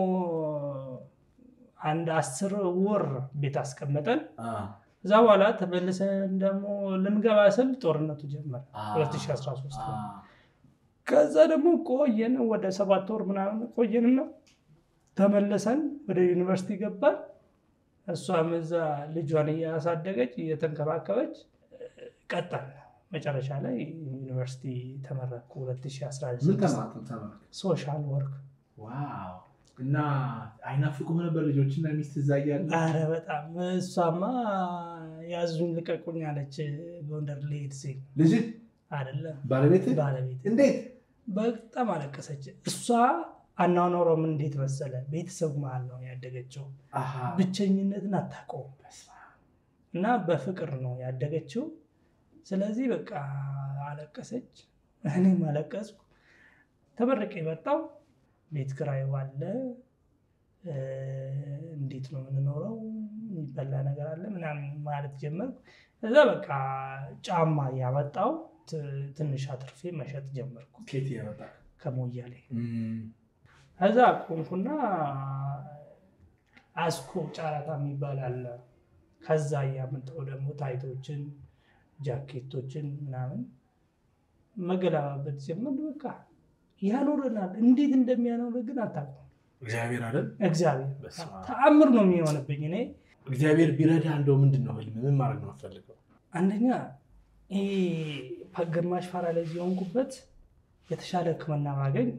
አንድ አስር ወር ቤት አስቀመጠን። አ፣ እዛ በኋላ ተመልሰን ደግሞ ልንገባ ስል ጦርነቱ ጀመረ አ፣ 2013 አ፣ ከዛ ደግሞ ቆየን ወደ ሰባት ወር ምናምን ቆየንና ተመለሰን ወደ ዩኒቨርሲቲ ገባን። እሷም እዛ ልጇን እያሳደገች እየተንከባከበች ቀጠል። መጨረሻ ላይ ዩኒቨርሲቲ ተመረኩ ምን 2016 ተማርክ? ተማርክ? ሶሻል ወርክ። ዋው! እና አይናፍቁም ነበር ልጆችና ሚስት እዛ እያለ? አረ በጣም እሷማ ያዙኝ ልቀቁኝ አለች። ጎንደር ልሄድ ሲል ልጅ አይደለም ባለቤት ባለቤት እንዴት? በጣም አለቀሰች። እሷ አናኖረም እንዴት መሰለ ቤተሰብ መሀል ነው ያደገችው። አሃ፣ ብቸኝነትን አታውቀውም እና በፍቅር ነው ያደገችው። ስለዚህ በቃ አለቀሰች፣ እኔም አለቀስኩ። ተመርቄ የመጣው ቤት ኪራይ አለ፣ እ፣ እንዴት ነው የምንኖረው፣ የሚበላ ነገር አለ ምናምን ማለት ጀመርኩ። እዛ በቃ ጫማ ያመጣው ትንሽ አትርፌ መሸጥ ጀመርኩ ኬት ያመጣ ከሞያሌ ከዛ ቆምኩና አስኮ ጨረታ የሚባል አለ ከዛ እያመጣው ደግሞ ታይቶችን፣ ጃኬቶችን ምናምን መገለባበት ጀመር። በቃ ያኖረናል። እንዴት እንደሚያኖር ግን አታውቅም። እግዚአብሔር አይደል? እግዚአብሔር በስመ አብ። ተአምር ነው የሚሆንብኝ እኔ እግዚአብሔር ቢረዳ እንደው ምንድን ነው ህልም? ምን ማድረግ ነው የምትፈልገው? አንደኛ ይሄ ግማሽ ፓራላይዝ የሆንኩበት የተሻለ ሕክምና ባገኝ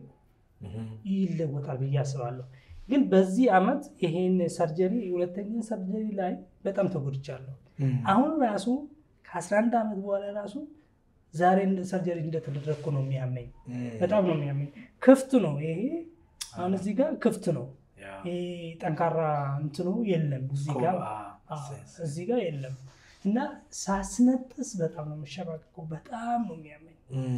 ይለወጣል ብዬ አስባለሁ። ግን በዚህ ዓመት ይሄን ሰርጀሪ ሁለተኛ ሰርጀሪ ላይ በጣም ተጎድቻለሁ። አሁን ራሱ ከ11 ዓመት በኋላ ራሱ ዛሬ እንደ ሰርጀሪ እንደተደረግኩ ነው የሚያመኝ። በጣም ነው የሚያመኝ። ክፍት ነው ይሄ አሁን እዚህ ጋር ክፍት ነው። ይሄ ጠንካራ እንትኑ የለም እዚህ ጋር አዎ፣ እዚህ ጋር የለም እና ሳስነጥስ በጣም ነው የምሸማቀቀው። በጣም ነው የሚያመኝ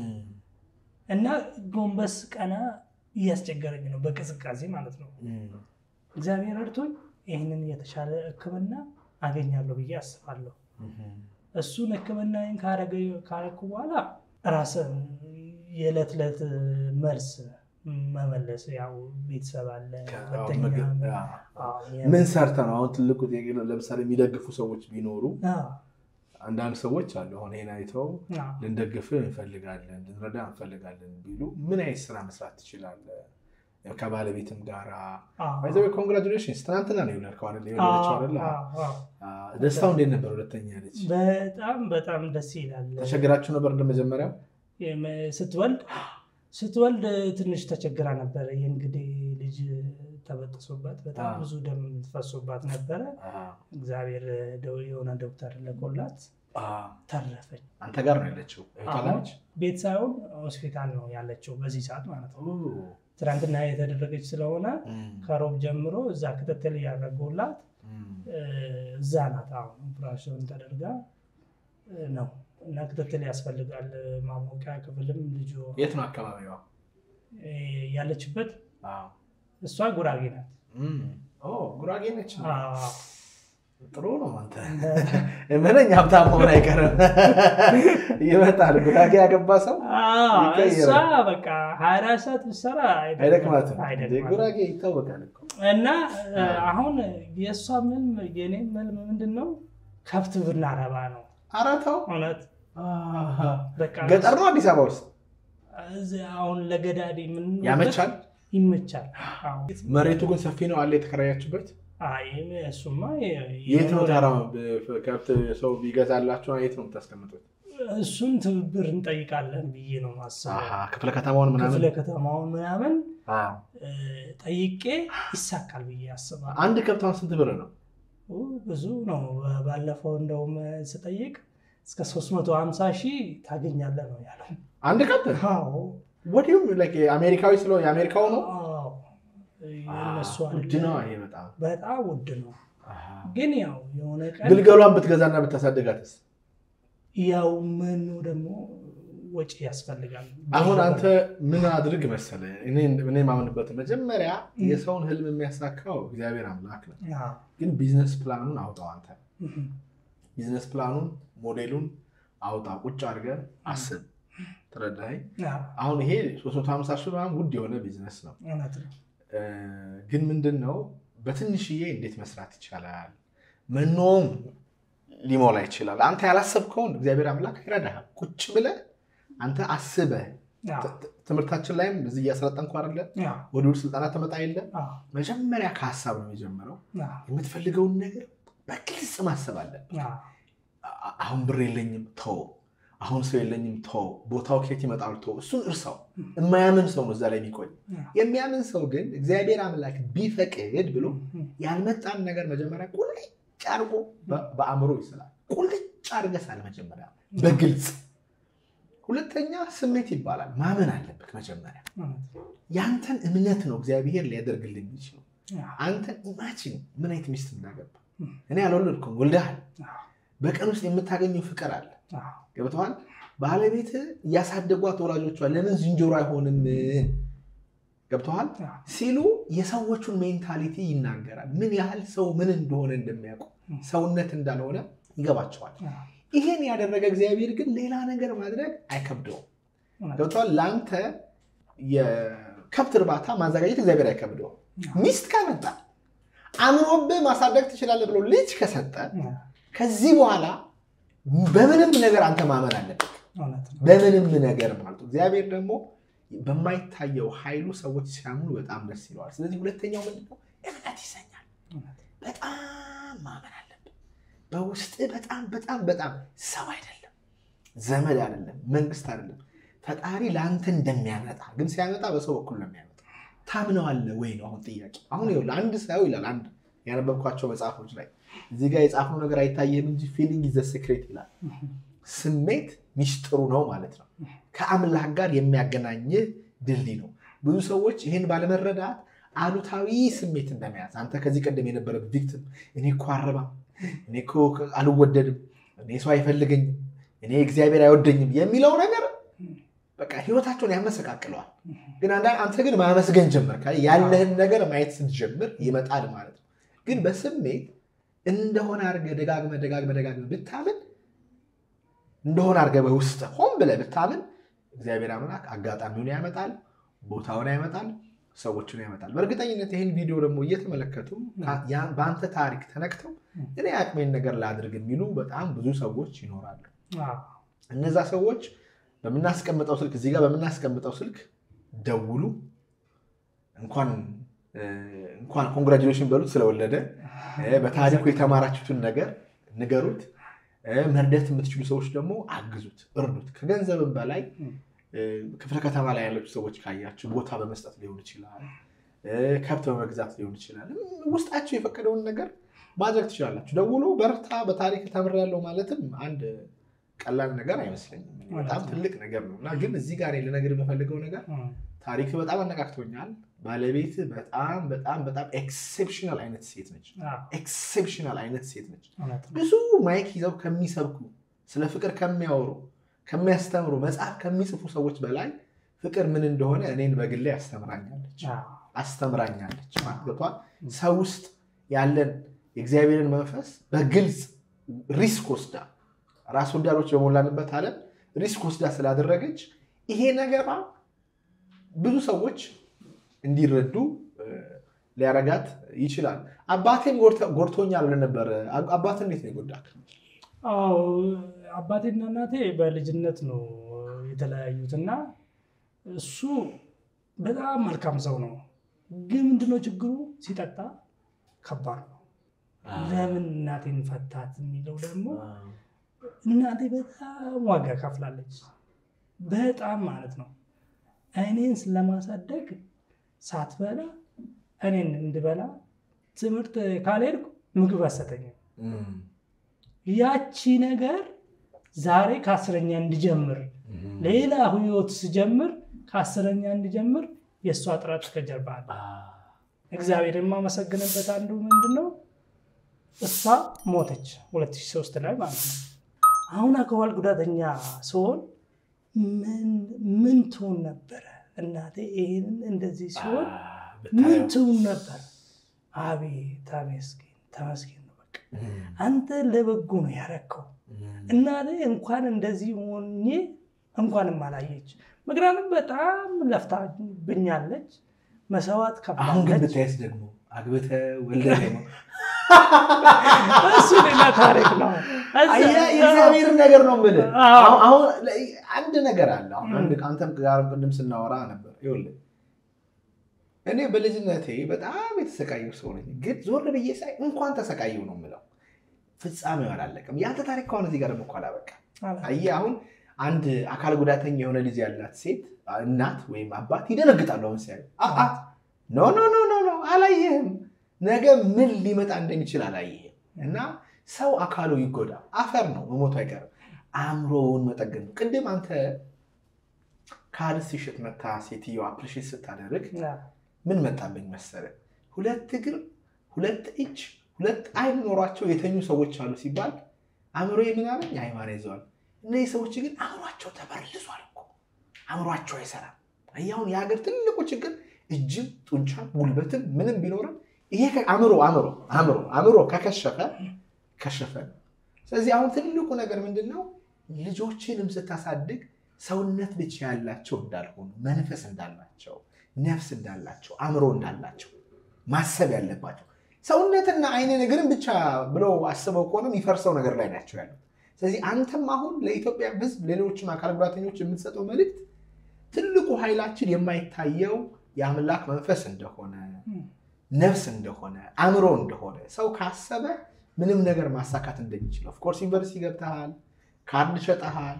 እና ጎንበስ ቀና እያስቸገረኝ ነው፣ በቅዝቃዜ ማለት ነው። እግዚአብሔር እርቶኝ ይህንን የተሻለ ሕክምና አገኛለሁ ብዬ አስባለሁ። እሱን ሕክምናን ካረኩ በኋላ ራስን የዕለት ዕለት መልስ መመለስ ያው ቤተሰብ አለ። ሁለተኛ አዎ፣ ምን ሰርተ ነው አሁን ትልቁ ጥያቄ ነው። ለምሳሌ የሚደግፉ ሰዎች ቢኖሩ አዎ፣ አንዳንድ ሰዎች አሉ አሁን ይሄን አይተው አዎ። ልንደግፍ እንፈልጋለን ልንረዳ እንፈልጋለን ቢሉ ምን አይነት ስራ መስራት ትችላለህ? ከባለቤትም ጋራ አዎ። ኮንግራጁሌሽንስ ትናንትና ነው የወለድከው አይደል? የወለደችው አይደል? አዎ፣ አዎ። አዎ። ደስታው እንዴት ነበር? ሁለተኛ ልጅ በጣም በጣም ደስ ይላል። ተቸግራችሁ ነበር እንደመጀመሪያው? የመ- ስትወልድ ስትወልድ ትንሽ ተቸግራ ነበረ። የእንግዲህ ልጅ ተበጥሶባት በጣም አዎ። ብዙ ደም ፈሶባት ነበረ። እግዚአብሔር ደው- የሆነ ዶክተር ለቆላት ተረፈች። አንተ ጋር ነው ያለችው እህቷ አሁን ነች? ቤት ሳይሆን ሆስፒታል ነው ያለችው በዚህ ሰዓት ማለት ነው። ትናንትና የተደረገች ስለሆነ ከሮብ ጀምሮ እዛ ክትትል እያደረጉላት እ፣ እዛ ናት። አሁን ኦፕራሽን ተደርጋ እ፣ ነው እና ክትትል ያስፈልጋል። ማሞቂያ ክፍልም ልጁ የት ነው አካባቢዋ? እ፣ ያለችበት አዎ። እሷ ጉራጌ ናት። እም። ኦ፣ ጉራጌ ነች። አዎ። ጥሩ ነው። አንተ ምንኛ ሀብታም መሆን አይቀርም። ይመጣል። ጉራጌ ያገባ ሰው አዎ፣ ይቀይራል። እሷ በቃ ሀያ አራት ሰዓት ብትሰራ አይደክማትም። አይደክማትም። ጉራጌ ይታወቃል እኮ። እና እ፣ አሁን የእሷ ምን የኔ መልም ምንድን ነው ከብት ብናረባ ነው ኧረ ተው። እውነት በቃ ገጠር ነው አዲስ አበባ ውስጥ እዚህ አሁን ለገዳዲ ምን ያመቻል። ይመቻል። አዎ። መሬቱ ግን ሰፊ ነው አለ የተከራያችሁበት። አይ እሱማ የ- የት ነው የኖረ- ታራ ከብት ሰው ቢገዛላችሁ የት ነው የምታስቀምጡት? እሱን ትብብር እንጠይቃለን ብዬ ነው ማስበው። አሃ፣ ክፍለ ከተማውን ምናምን ክፍለ ከተማውን ምናምን አዎ። እ፣ ጠይቄ ይሳካል ብዬ አስባለሁ። አንድ ከብቷን ስንት ብር ነው? ኦ፣ ብዙ ነው። ባለፈው እንደውም ስጠይቅ እስከ 350 ሺህ ታገኛለህ ነው ያለው። አንድ ከብት አዎ ወዲሁም አሜሪካዊ ስለ የአሜሪካው ነው አዎ፣ የእነሱ አለ። ውድ ነው ይሄ በጣም በጣም ውድ ነው። ግን ያው የሆነ ቀን ግልገሏን ብትገዛና ብታሳድጋትስ? ያው መኖ ደግሞ ወጪ ያስፈልጋል። አሁን አንተ ምን አድርግ መሰለ እኔ እኔ የማምንበት መጀመሪያ የሰውን ህልም የሚያሳካው እግዚአብሔር አምላክ ነው። አዎ። ግን ቢዝነስ ፕላኑን አውጣው አንተ እህ፣ ቢዝነስ ፕላኑን ሞዴሉን አውጣ፣ ቁጭ አድርገህ አስብ። ተረዳኸኝ? አዎ፣ አሁን ይሄ 350 ሺህ ምናምን ውድ የሆነ ቢዝነስ ነው። እውነት ነው። እ፣ ግን ምንድን ነው በትንሽዬ እንዴት መስራት ይቻላል? መኖም ሊሞላ ይችላል። አንተ ያላሰብከውን እግዚአብሔር አምላክ ይረዳሃል። ቁጭ ብለህ አንተ አስበህ አዎ፣ ት- ት- ትምህርታችን ላይም እዚህ እያሰለጠንኩ አይደለ? አዎ፣ ወደ ውድ ስልጠና ተመጣ የለ አዎ፣ መጀመሪያ ከሀሳብ ነው የጀመረው። አዎ፣ የምትፈልገውን ነገር በግልጽ ማሰብ አለ። አዎ፣ አ- አሁን ብር የለኝም ተው፣ አሁን ሰው የለኝም ተው፣ ቦታው ከየት ይመጣል ተው፣ እሱን እርሳው። የማያምን ሰው ነው እዛ ላይ የሚቆይ። አዎ። የሚያምን ሰው ግን እግዚአብሔር አምላክ ቢፈቅድ ብሎ እህ፣ ያልመጣን ነገር መጀመሪያ ቁልጭ አድርጎ በ- በአእምሮ ይስላል። ቁልጭ አድርገህ ሳለ መጀመሪያ በግልጽ ሁለተኛ ስሜት ይባላል። ማመን አለበት መጀመሪያ። እውነት ነው። ያንተን እምነት ነው እግዚአብሔር ሊያደርግልህ የሚችለው። አዎ፣ አንተን ኢማጂን ምን አይነት ሚስት እንዳገባ እህ፣ እኔ አልወለድኩም፣ ወልደሃል። አዎ፣ በቀን ውስጥ የምታገኘው ፍቅር አለ። አዎ፣ ገብተዋል። ባለቤት እያሳደጓት ወላጆቿ ለምን ዝንጀሮ አይሆንም ገብተዋል አዎ፣ ሲሉ የሰዎቹን ሜንታሊቲ ይናገራል። ምን ያህል ሰው ምን እንደሆነ እንደሚያውቁ ሰውነት እንዳልሆነ ይገባቸዋል። አዎ፣ ይህን ያደረገ እግዚአብሔር ግን ሌላ ነገር ማድረግ አይከብደውም። እውነት ነው። ገብተዋል። ለአንተ የከብት እርባታ ማዘጋጀት እግዚአብሔር አይከብደውም። ሚስት ካመጣ አምኖብህ ማሳደግ ትችላለህ ብሎ ልጅ ከሰጠ አዎ፣ ከዚህ በኋላ በምንም ነገር አንተ ማመን አለብህ። እውነት ነው። በምንም ነገር ማለት ነው። እግዚአብሔር ደግሞ በማይታየው ኃይሉ ሰዎች ሲያምኑ በጣም ደስ ይለዋል። ስለዚህ ሁለተኛው ምንድን ነው? እምነት ይሰኛል። እውነት በጣም ማመን አለብን። በውስጥ በጣም በጣም በጣም ሰው አይደለም፣ ዘመድ አይደለም፣ መንግስት አይደለም። ፈጣሪ ለአንተ እንደሚያመጣ ግን ሲያመጣ በሰው በኩል ነው የሚያመጣ። ታምነዋለህ ወይ ነው አሁን ጥያቄ። አሁን ይኸውልህ አንድ ሰው ይላል አንድ ያነበብኳቸው መጽሐፎች ላይ እዚህ ጋር የጻፈው ነገር አይታየህም እንጂ ፊሊንግ ኢዝ ዘ ሴክሬት ይላል። ስሜት ሚስጥሩ ነው ማለት ነው። ከአምላክ ጋር የሚያገናኝህ ድልድይ ነው። ብዙ ሰዎች ይህን ባለመረዳት አሉታዊ ስሜት እንደመያዝ አንተ ከዚህ ቀደም የነበረ ቪክቲም እኔ እኮ አረባም፣ እኔ እኮ አልወደድም፣ እኔ ሰው አይፈልገኝም፣ እኔ እግዚአብሔር አይወደኝም የሚለው ነገር በቃ ህይወታቸውን ያመሰቃቅለዋል። ግን አንዳ አንተ ግን ማመስገን ጀምር ያለህን ነገር ማየት ስትጀምር ይመጣል ማለት ነው። ግን በስሜት እንደሆነ አድርገህ ደጋግመህ ደጋግመህ ደጋግመህ ብታምን እንደሆነ አድርገህ በውስጥ ሆን ብለህ ብታምን እግዚአብሔር አምላክ አጋጣሚውን ያመጣል፣ ቦታውን ያመጣል፣ ሰዎችን ያመጣል። በእርግጠኝነት ይህን ቪዲዮ ደግሞ እየተመለከቱ በአንተ ታሪክ ተነክተው እኔ አቅሜን ነገር ላድርግ የሚሉ በጣም ብዙ ሰዎች ይኖራሉ። እነዛ ሰዎች በምናስቀምጠው ስልክ እዚህ ጋር በምናስቀምጠው ስልክ ደውሉ። እንኳን እንኳን ኮንግራጁሌሽን በሉት ስለወለደ፣ በታሪኩ የተማራችሁትን ነገር ንገሩት። መርዳት የምትችሉ ሰዎች ደግሞ አግዙት፣ እርዱት። ከገንዘብም በላይ ክፍለ ከተማ ላይ ያላችሁ ሰዎች ካያችሁ ቦታ በመስጠት ሊሆን ይችላል፣ ከብት በመግዛት ሊሆን ይችላል። ውስጣችሁ የፈቀደውን ነገር ማድረግ ትችላላችሁ። ደውሎ በርታ፣ በታሪክ ተምሬያለሁ ማለትም አንድ ቀላል ነገር አይመስለኝም። በጣም ትልቅ ነገር ነው እና ግን እዚህ ጋር ልነግርህ የምፈልገው ነገር ታሪክ በጣም አነቃቅቶኛል። ባለቤት በጣም በጣም በጣም ኤክሴፕሽናል አይነት ሴት ነች። ኤክሴፕሽናል አይነት ሴት ነች። ብዙ ማይክ ይዘው ከሚሰብኩ ስለ ፍቅር ከሚያወሩ ከሚያስተምሩ መጽሐፍ ከሚጽፉ ሰዎች በላይ ፍቅር ምን እንደሆነ እኔን በግሌ አስተምራኛለች አስተምራኛለች። ማለቷ ሰው ውስጥ ያለን የእግዚአብሔርን መንፈስ በግልጽ ሪስክ ወስዳ ራስ ወዳዶች በሞላንበት ዓለም ሪስክ ወስዳ ስላደረገች ይሄ ነገሯ ብዙ ሰዎች እንዲረዱ ሊያረጋት ይችላል። አባቴን ጎድቶኛል ብለህ ነበር። አባት እንዴት ነው የጎዳክ? አዎ አባቴና እናቴ በልጅነት ነው የተለያዩት እና እሱ በጣም መልካም ሰው ነው። ግን ምንድነው ችግሩ? ሲጠጣ ከባድ ነው። ለምን እናቴን ፈታት የሚለው ደግሞ እናቴ በጣም ዋጋ ከፍላለች። በጣም ማለት ነው። እኔን ስለማሳደግ ሳትበላ እኔን እንድበላ ትምህርት ካልሄድኩ ምግብ አሰጠኝም። ያቺ ነገር ዛሬ ከአስረኛ እንድጀምር ሌላ ህይወት ስጀምር ከአስረኛ እንድጀምር የእሷ ጥረት ከጀርባ አለ። እግዚአብሔር የማመሰግንበት አንዱ ምንድን ነው እሷ ሞተች 2003 ላይ ማለት ነው። አሁን አካል ጉዳተኛ ሲሆን ምን ትሆን ነበረ እናቴ? ይህንን እንደዚህ ሲሆን ምን ትሆን ነበር? አቤት ተመስገን ተመስገን ነው። በቃ አንተ ለበጎ ነው ያረከው። እናቴ እንኳን እንደዚህ ሆኜ እንኳንም አላየች። ምክንያቱም በጣም ለፍታብኛለች፣ መስዋዕት አሁን ግን ከፍላለች። ብታይስ ደግሞ አግብተህ ወልደህ ነው እሱ ሌላ ታሪክ ነው። የእግዚአብሔርን ነገር ነው የምልህ። አዎ። አሁን- አሁን አንድ ነገር አለ። አሁን አንድ አንተም ጋር ቅድም ስናወራ ነበር። ይኸውልህ እኔ በልጅነቴ በጣም የተሰቃየው ሰው ነኝ፣ ግን ዞር ብዬ ሳይ እንኳን ተሰቃየው ነው የምለው። ፍጻሜው አላለቀም። የአንተ ታሪክ ከሆነ እዚህ ጋር ደግሞ እኮ አላበቃም። አየህ አሁን አንድ አካል ጉዳተኛ የሆነ ልጅ ያላት ሴት እናት ወይም አባት ይደነግጣሉ። አሁን ሲያዩ አ- አ- ኖ ኖ ኖ ኖ ኖ አላየህም፣ ነገ ምን ሊመጣ እንደሚችል አላየህም። እና ሰው አካሉ ይጎዳ፣ አፈር ነው መሞቱ አይቀርም። አእምሮውን መጠገን ነው። ቅድም አንተ ካልስ ሲሸጥ መታ ሴትዮ አፕሪሼት ስታደርግ ምን መጣብኝ መሰለህ? ሁለት እግር፣ ሁለት እጅ፣ ሁለት አይን ኖሯቸው የተኙ ሰዎች አሉ ሲባል አእምሮ ምን አለኝ? ሃይማኖት ይዘዋል። እነዚህ ሰዎች ግን አእምሯቸው ተበርልሷል እኮ አእምሯቸው አይሰራም። አየህ አሁን የሀገር ትልቁ ችግር እጅም ጡንቻም ጉልበትም ምንም ቢኖርም ይሄ ከ- አእምሮ አእምሮ አእምሮ አእምሮ ከከሸፈ ከሸፈ ነው። ስለዚህ አሁን ትልቁ ነገር ምንድን ነው? ልጆችንም ስታሳድግ ሰውነት ብቻ ያላቸው እንዳልሆኑ መንፈስ እንዳላቸው ነፍስ እንዳላቸው አእምሮ እንዳላቸው ማሰብ ያለባቸው ሰውነትና አይን ነገርን ብቻ ብለው አስበው ከሆነ የሚፈርሰው ነገር ላይ ናቸው ያሉት። ስለዚህ አንተም አሁን ለኢትዮጵያ ሕዝብ ሌሎችም አካል ጉዳተኞች የምትሰጠው መልእክት ትልቁ ኃይላችን የማይታየው የአምላክ መንፈስ እንደሆነ ነፍስ እንደሆነ አእምሮ እንደሆነ ሰው ካሰበ ምንም ነገር ማሳካት እንደሚችል ኦፍኮርስ ዩኒቨርሲቲ ገብተሃል፣ ካርድ ሸጠሃል፣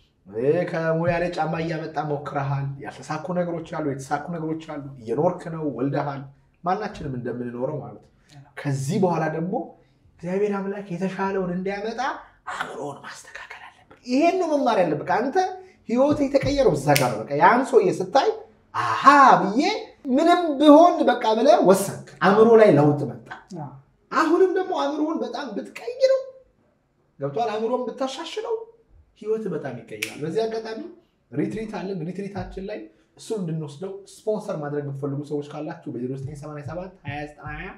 ከሙያ ላይ ጫማ እያመጣ ሞክረሃል። ያልተሳኩ ነገሮች አሉ፣ የተሳኩ ነገሮች አሉ። እየኖርክ ነው፣ ወልደሃል። ማናችንም እንደምንኖረው ማለት ነው። ከዚህ በኋላ ደግሞ እግዚአብሔር አምላክ የተሻለውን እንዲያመጣ አእምሮውን ማስተካከል አለብን። ይሄን ነው መማር ያለብህ። አንተ ህይወት የተቀየረው እዛ ጋር ነው። በቃ ያን ሰውዬ ስታይ አሃ ብዬ ምንም ቢሆን በቃ ብለህ ወሰንክ። አእምሮ ላይ ለውጥ መጣ። አሁንም ደግሞ አእምሮውን በጣም ብትቀይረው ገብቷል። አእምሮን ብታሻሽለው ህይወት በጣም ይቀይራል። በዚህ አጋጣሚ ሪትሪት አለን። ሪትሪታችን ላይ እሱን እንድንወስደው ስፖንሰር ማድረግ የምትፈልጉ ሰዎች ካላችሁ በ0987 2920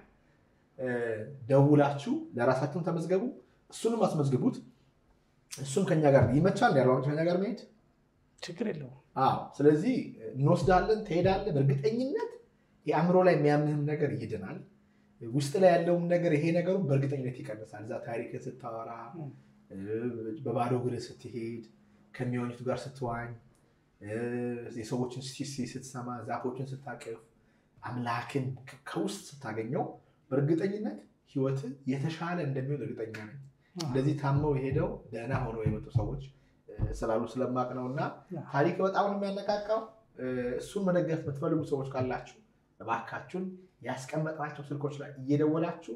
ደውላችሁ ለራሳችሁን ተመዝገቡ። እሱንም አስመዝግቡት። እሱም ከኛ ጋር ይመቻል። ያለ ከኛ ጋር መሄድ ችግር የለውም። አዎ። ስለዚህ እንወስዳለን፣ ትሄዳለህ። በእርግጠኝነት የአእምሮ ላይ የሚያምህም ነገር ይድናል። ውስጥ ላይ ያለውም ነገር ይሄ ነገሩ በእርግጠኝነት ይቀንሳል። እዛ ታሪክን ስታወራ፣ በባዶ እግር ስትሄድ፣ ከሚዋኙቱ ጋር ስትዋኝ፣ የሰዎችን ሲሲ ስትሰማ፣ ዛፎችን ስታቅፍ፣ አምላክን ከውስጥ ስታገኘው በእርግጠኝነት ህይወት የተሻለ እንደሚሆን እርግጠኛ ነኝ። እንደዚህ ታመው የሄደው ደህና ሆነው የመጡ ሰዎች ስላሉ ስለማቅ ነው። እና ታሪክ በጣም ነው የሚያነቃቃው። እሱን መደገፍ የምትፈልጉ ሰዎች ካላችሁ እባካችሁን ያስቀመጥናቸው ስልኮች ላይ እየደወላችሁ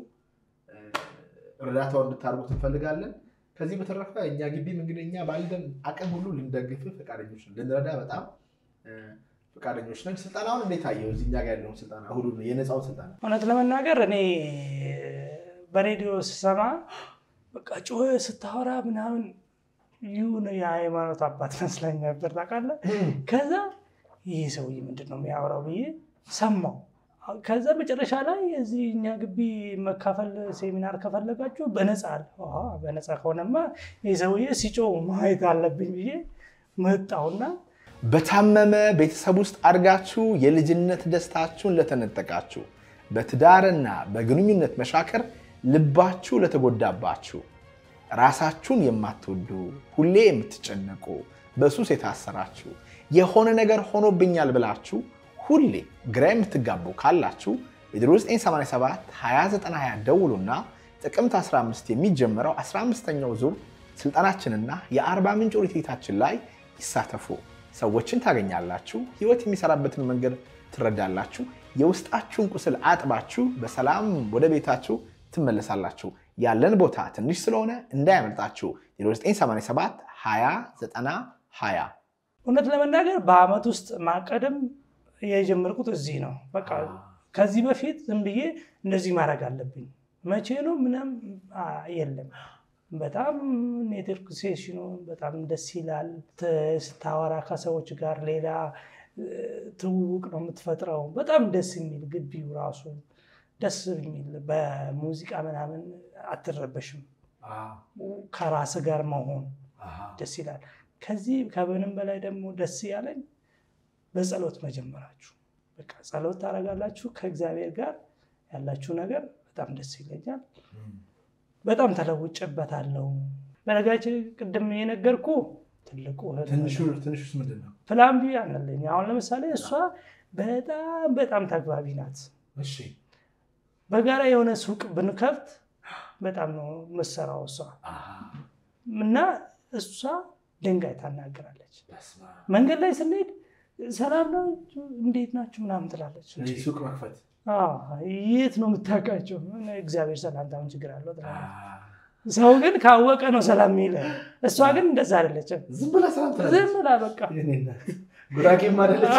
እርዳታውን እንድታደርጉት እንፈልጋለን። ከዚህ በተረፈ እኛ ግቢም እንግዲህ እኛ ባለን አቅም ሁሉ ልንደግፍ ፈቃደኞች ነን፣ ልንረዳ በጣም ፈቃደኞች ነን። ስልጠናውን እንዴት አየው? እዚህ እኛ ጋር ያለውን ስልጠና እሁዱ የነፃውን ስልጠና እውነት ለመናገር እኔ በሬዲዮ ስሰማ በቃ ጮኸ ስታወራ ምናምን ይሁን የሃይማኖት አባት መስለኝ ነበር ታውቃለህ። ከዛ ይህ ሰውዬ ምንድን ነው የሚያወራው ብዬ ሰማው። ከዛ መጨረሻ ላይ እዚህ እኛ ግቢ መካፈል ሴሚናር ከፈለጋችሁ በነፃ አለ። በነፃ ከሆነማ ይህ ሰውዬ ሲጮህ ማየት አለብኝ ብዬ መጣውና በታመመ ቤተሰብ ውስጥ አድጋችሁ የልጅነት ደስታችሁን ለተነጠቃችሁ፣ በትዳርና በግንኙነት መሻከር ልባችሁ ለተጎዳባችሁ፣ ራሳችሁን የማትወዱ ሁሌ የምትጨነቁ፣ በሱስ የታሰራችሁ፣ የሆነ ነገር ሆኖብኛል ብላችሁ ሁሌ ግራ የምትጋቡ ካላችሁ በ0987 2920 ደውሉና ጥቅምት 15 የሚጀምረው 15ኛው ዙር ስልጠናችንና የአርባ ምንጭ ሪትሪታችን ላይ ይሳተፉ። ሰዎችን ታገኛላችሁ። ህይወት የሚሰራበትን መንገድ ትረዳላችሁ። የውስጣችሁን ቁስል አጥባችሁ በሰላም ወደ ቤታችሁ ትመለሳላችሁ። ያለን ቦታ ትንሽ ስለሆነ እንዳያመልጣችሁ 0987 20 20 እውነት ለመናገር በአመት ውስጥ ማቀድም የጀመርኩት እዚህ ነው። በቃ ከዚህ በፊት ዝም ብዬ እንደዚህ ማድረግ አለብኝ መቼ ነው ምንም የለም። በጣም ኔትወርክ ሴሽኑ በጣም ደስ ይላል። ስታወራ ከሰዎች ጋር ሌላ ትውውቅ ነው የምትፈጥረው። በጣም ደስ የሚል ግቢው ራሱ ደስ የሚል በሙዚቃ ምናምን አትረበሽም። ከራስ ጋር መሆን ደስ ይላል። ከዚህ ከምንም በላይ ደግሞ ደስ ያለኝ በጸሎት መጀመራችሁ። በቃ ጸሎት ታደርጋላችሁ ከእግዚአብሔር ጋር ያላችሁ ነገር በጣም ደስ ይለኛል። በጣም ተለውጭበታለሁ። በነገራችን ቅድም የነገርኩ ትልቁ ትንሹስ ምንድን ነው? ፕላን ቢ አለኝ። አሁን ለምሳሌ እሷ በጣም በጣም ተግባቢ ናት። በጋራ የሆነ ሱቅ ብንከፍት በጣም ነው የምትሰራው እሷ እና እሷ ድንጋይ ታናግራለች። መንገድ ላይ ስንሄድ ሰላም ነው እንዴት ናችሁ ምናምን ትላለች። ሱቅ መክፈት የት ነው የምታውቃቸው? እግዚአብሔር ሰላምታ ምን ችግር አለው ትላለች። ሰው ግን ካወቀ ነው ሰላም የሚለ። እሷ ግን እንደዛ አይደለችም። ዝም ብላ ሰላም ዝም ብላ በቃ ጉራጌም አይደለች።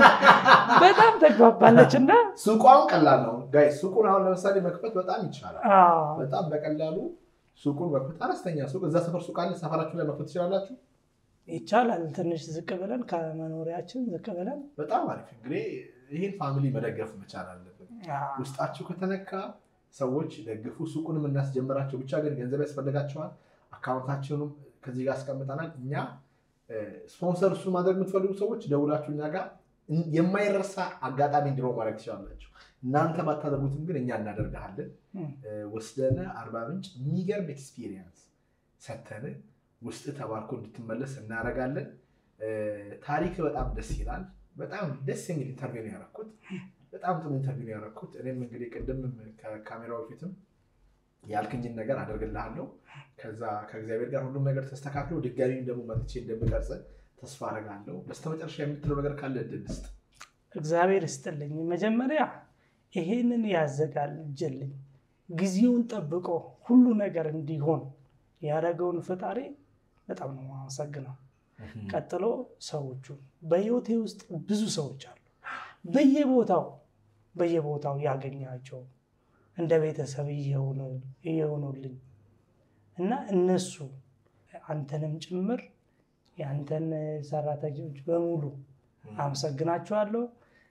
በጣም ተግባባለች እና ሱቋን ቀላል ነው ጋይ ሱቁን አሁን ለምሳሌ መክፈት በጣም ይቻላል። በጣም በቀላሉ ሱቁን መክፈት አነስተኛ ሱቅ እዛ ሰፈር ሱቅ አለ። ሰፈራችሁ ላይ መክፈት ትችላላችሁ። ይቻላል። ትንሽ ዝቅ ብለን ከመኖሪያችን ዝቅ ብለን በጣም አሪፍ። እንግዲህ ይህን ፋሚሊ መደገፍ መቻል አለብን። ውስጣችሁ ከተነካ ሰዎች ደግፉ። ሱቁንም እናስጀምራቸው። ብቻ ግን ገንዘብ ያስፈልጋቸዋል። አካውንታችንም ከዚህ ጋር አስቀምጠናል። እኛ ስፖንሰር እሱን ማድረግ የምትፈልጉ ሰዎች ደውላችሁ እኛ ጋር የማይረሳ አጋጣሚ እንዲኖር ማድረግ ትችላላችሁ። እናንተ ባታደርጉትም ግን እኛ እናደርግሃለን። ወስደን አርባ ምንጭ የሚገርም ኤክስፒሪየንስ ሰተን ውስጥ ተባርኮ እንድትመለስ እናደርጋለን። ታሪክ በጣም ደስ ይላል። በጣም ደስ የሚል ኢንተርቪው ነው ያደረኩት። በጣም ጥሩ ኢንተርቪው ነው ያደረኩት። እኔም እንግዲህ ቅድም ከካሜራው በፊትም ያልክኝን ነገር አደርግልሃለሁ። ከዛ ከእግዚአብሔር ጋር ሁሉም ነገር ተስተካክሎ ድጋሚ ደግሞ መጥቼ እንደምቀርጽ ተስፋ አደርጋለሁ። በስተመጨረሻ የምትለው ነገር ካለ እድል ስጥ። እግዚአብሔር ይስጥልኝ። መጀመሪያ ይሄንን ያዘጋጀልኝ ጊዜውን ጠብቆ ሁሉ ነገር እንዲሆን ያደረገውን ፈጣሪ በጣም ነው የማመሰግነው። ቀጥሎ ሰዎቹ በህይወቴ ውስጥ ብዙ ሰዎች አሉ። በየቦታው በየቦታው ያገኛቸው እንደ ቤተሰብ እየሆኑልኝ እና እነሱ አንተንም ጭምር የአንተን ሰራተኞች በሙሉ አመሰግናቸዋለሁ።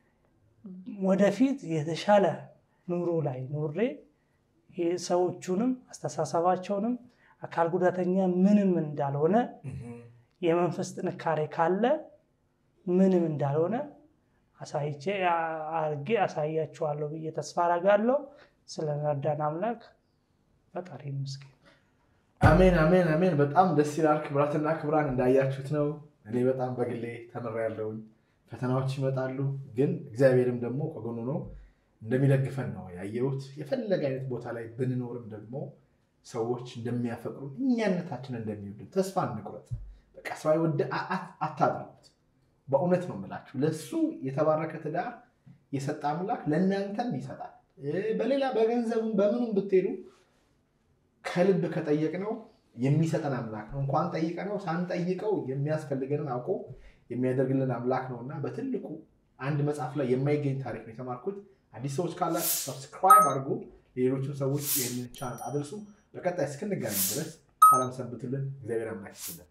ወደፊት የተሻለ ኑሮ ላይ ኑሬ ሰዎቹንም አስተሳሰባቸውንም አካል ጉዳተኛ ምንም እንዳልሆነ የመንፈስ ጥንካሬ ካለ ምንም እንዳልሆነ አሳይቼ አርጌ አሳያችኋለሁ ብዬ ተስፋ አደርጋለሁ። ስለረዳን አምላክ ፈጣሪ ይመስገን። አሜን፣ አሜን፣ አሜን። በጣም ደስ ይላል። ክብራትና ክብራን እንዳያችሁት ነው። እኔ በጣም በግሌ ተምሬያለሁኝ። ፈተናዎች ይመጣሉ፣ ግን እግዚአብሔርም ደግሞ ከጎኑ ነው እንደሚደግፈን ነው ያየሁት። የፈለገ አይነት ቦታ ላይ ብንኖርም ደግሞ ሰዎች እንደሚያፈቅሩ እኛነታችን እንደሚወዱ ተስፋ እንቁረጥ። በቃ ሰው አይወድ አታድርጉት። በእውነት ነው የምላችሁ። ለእሱ የተባረከ ትዳር የሰጠ አምላክ ለእናንተም ይሰጣል። በሌላ በገንዘብም በምኑም ብትሄዱ ከልብ ከጠየቅነው የሚሰጠን አምላክ ነው። እንኳን ጠይቀነው ሳንጠይቀው የሚያስፈልገንን አውቆ የሚያደርግልን አምላክ ነው እና በትልቁ አንድ መጽሐፍ ላይ የማይገኝ ታሪክ ነው የተማርኩት። አዲስ ሰዎች ካላችሁ ሰብስክራይብ አድርጉ፣ ሌሎችን ሰዎች ይህንን ቻናል አድርሱ። በቀጣይ እስክንገናኝ ድረስ ሰላም ሰንብቱልን። እግዚአብሔር አምላክ ይስጥልን።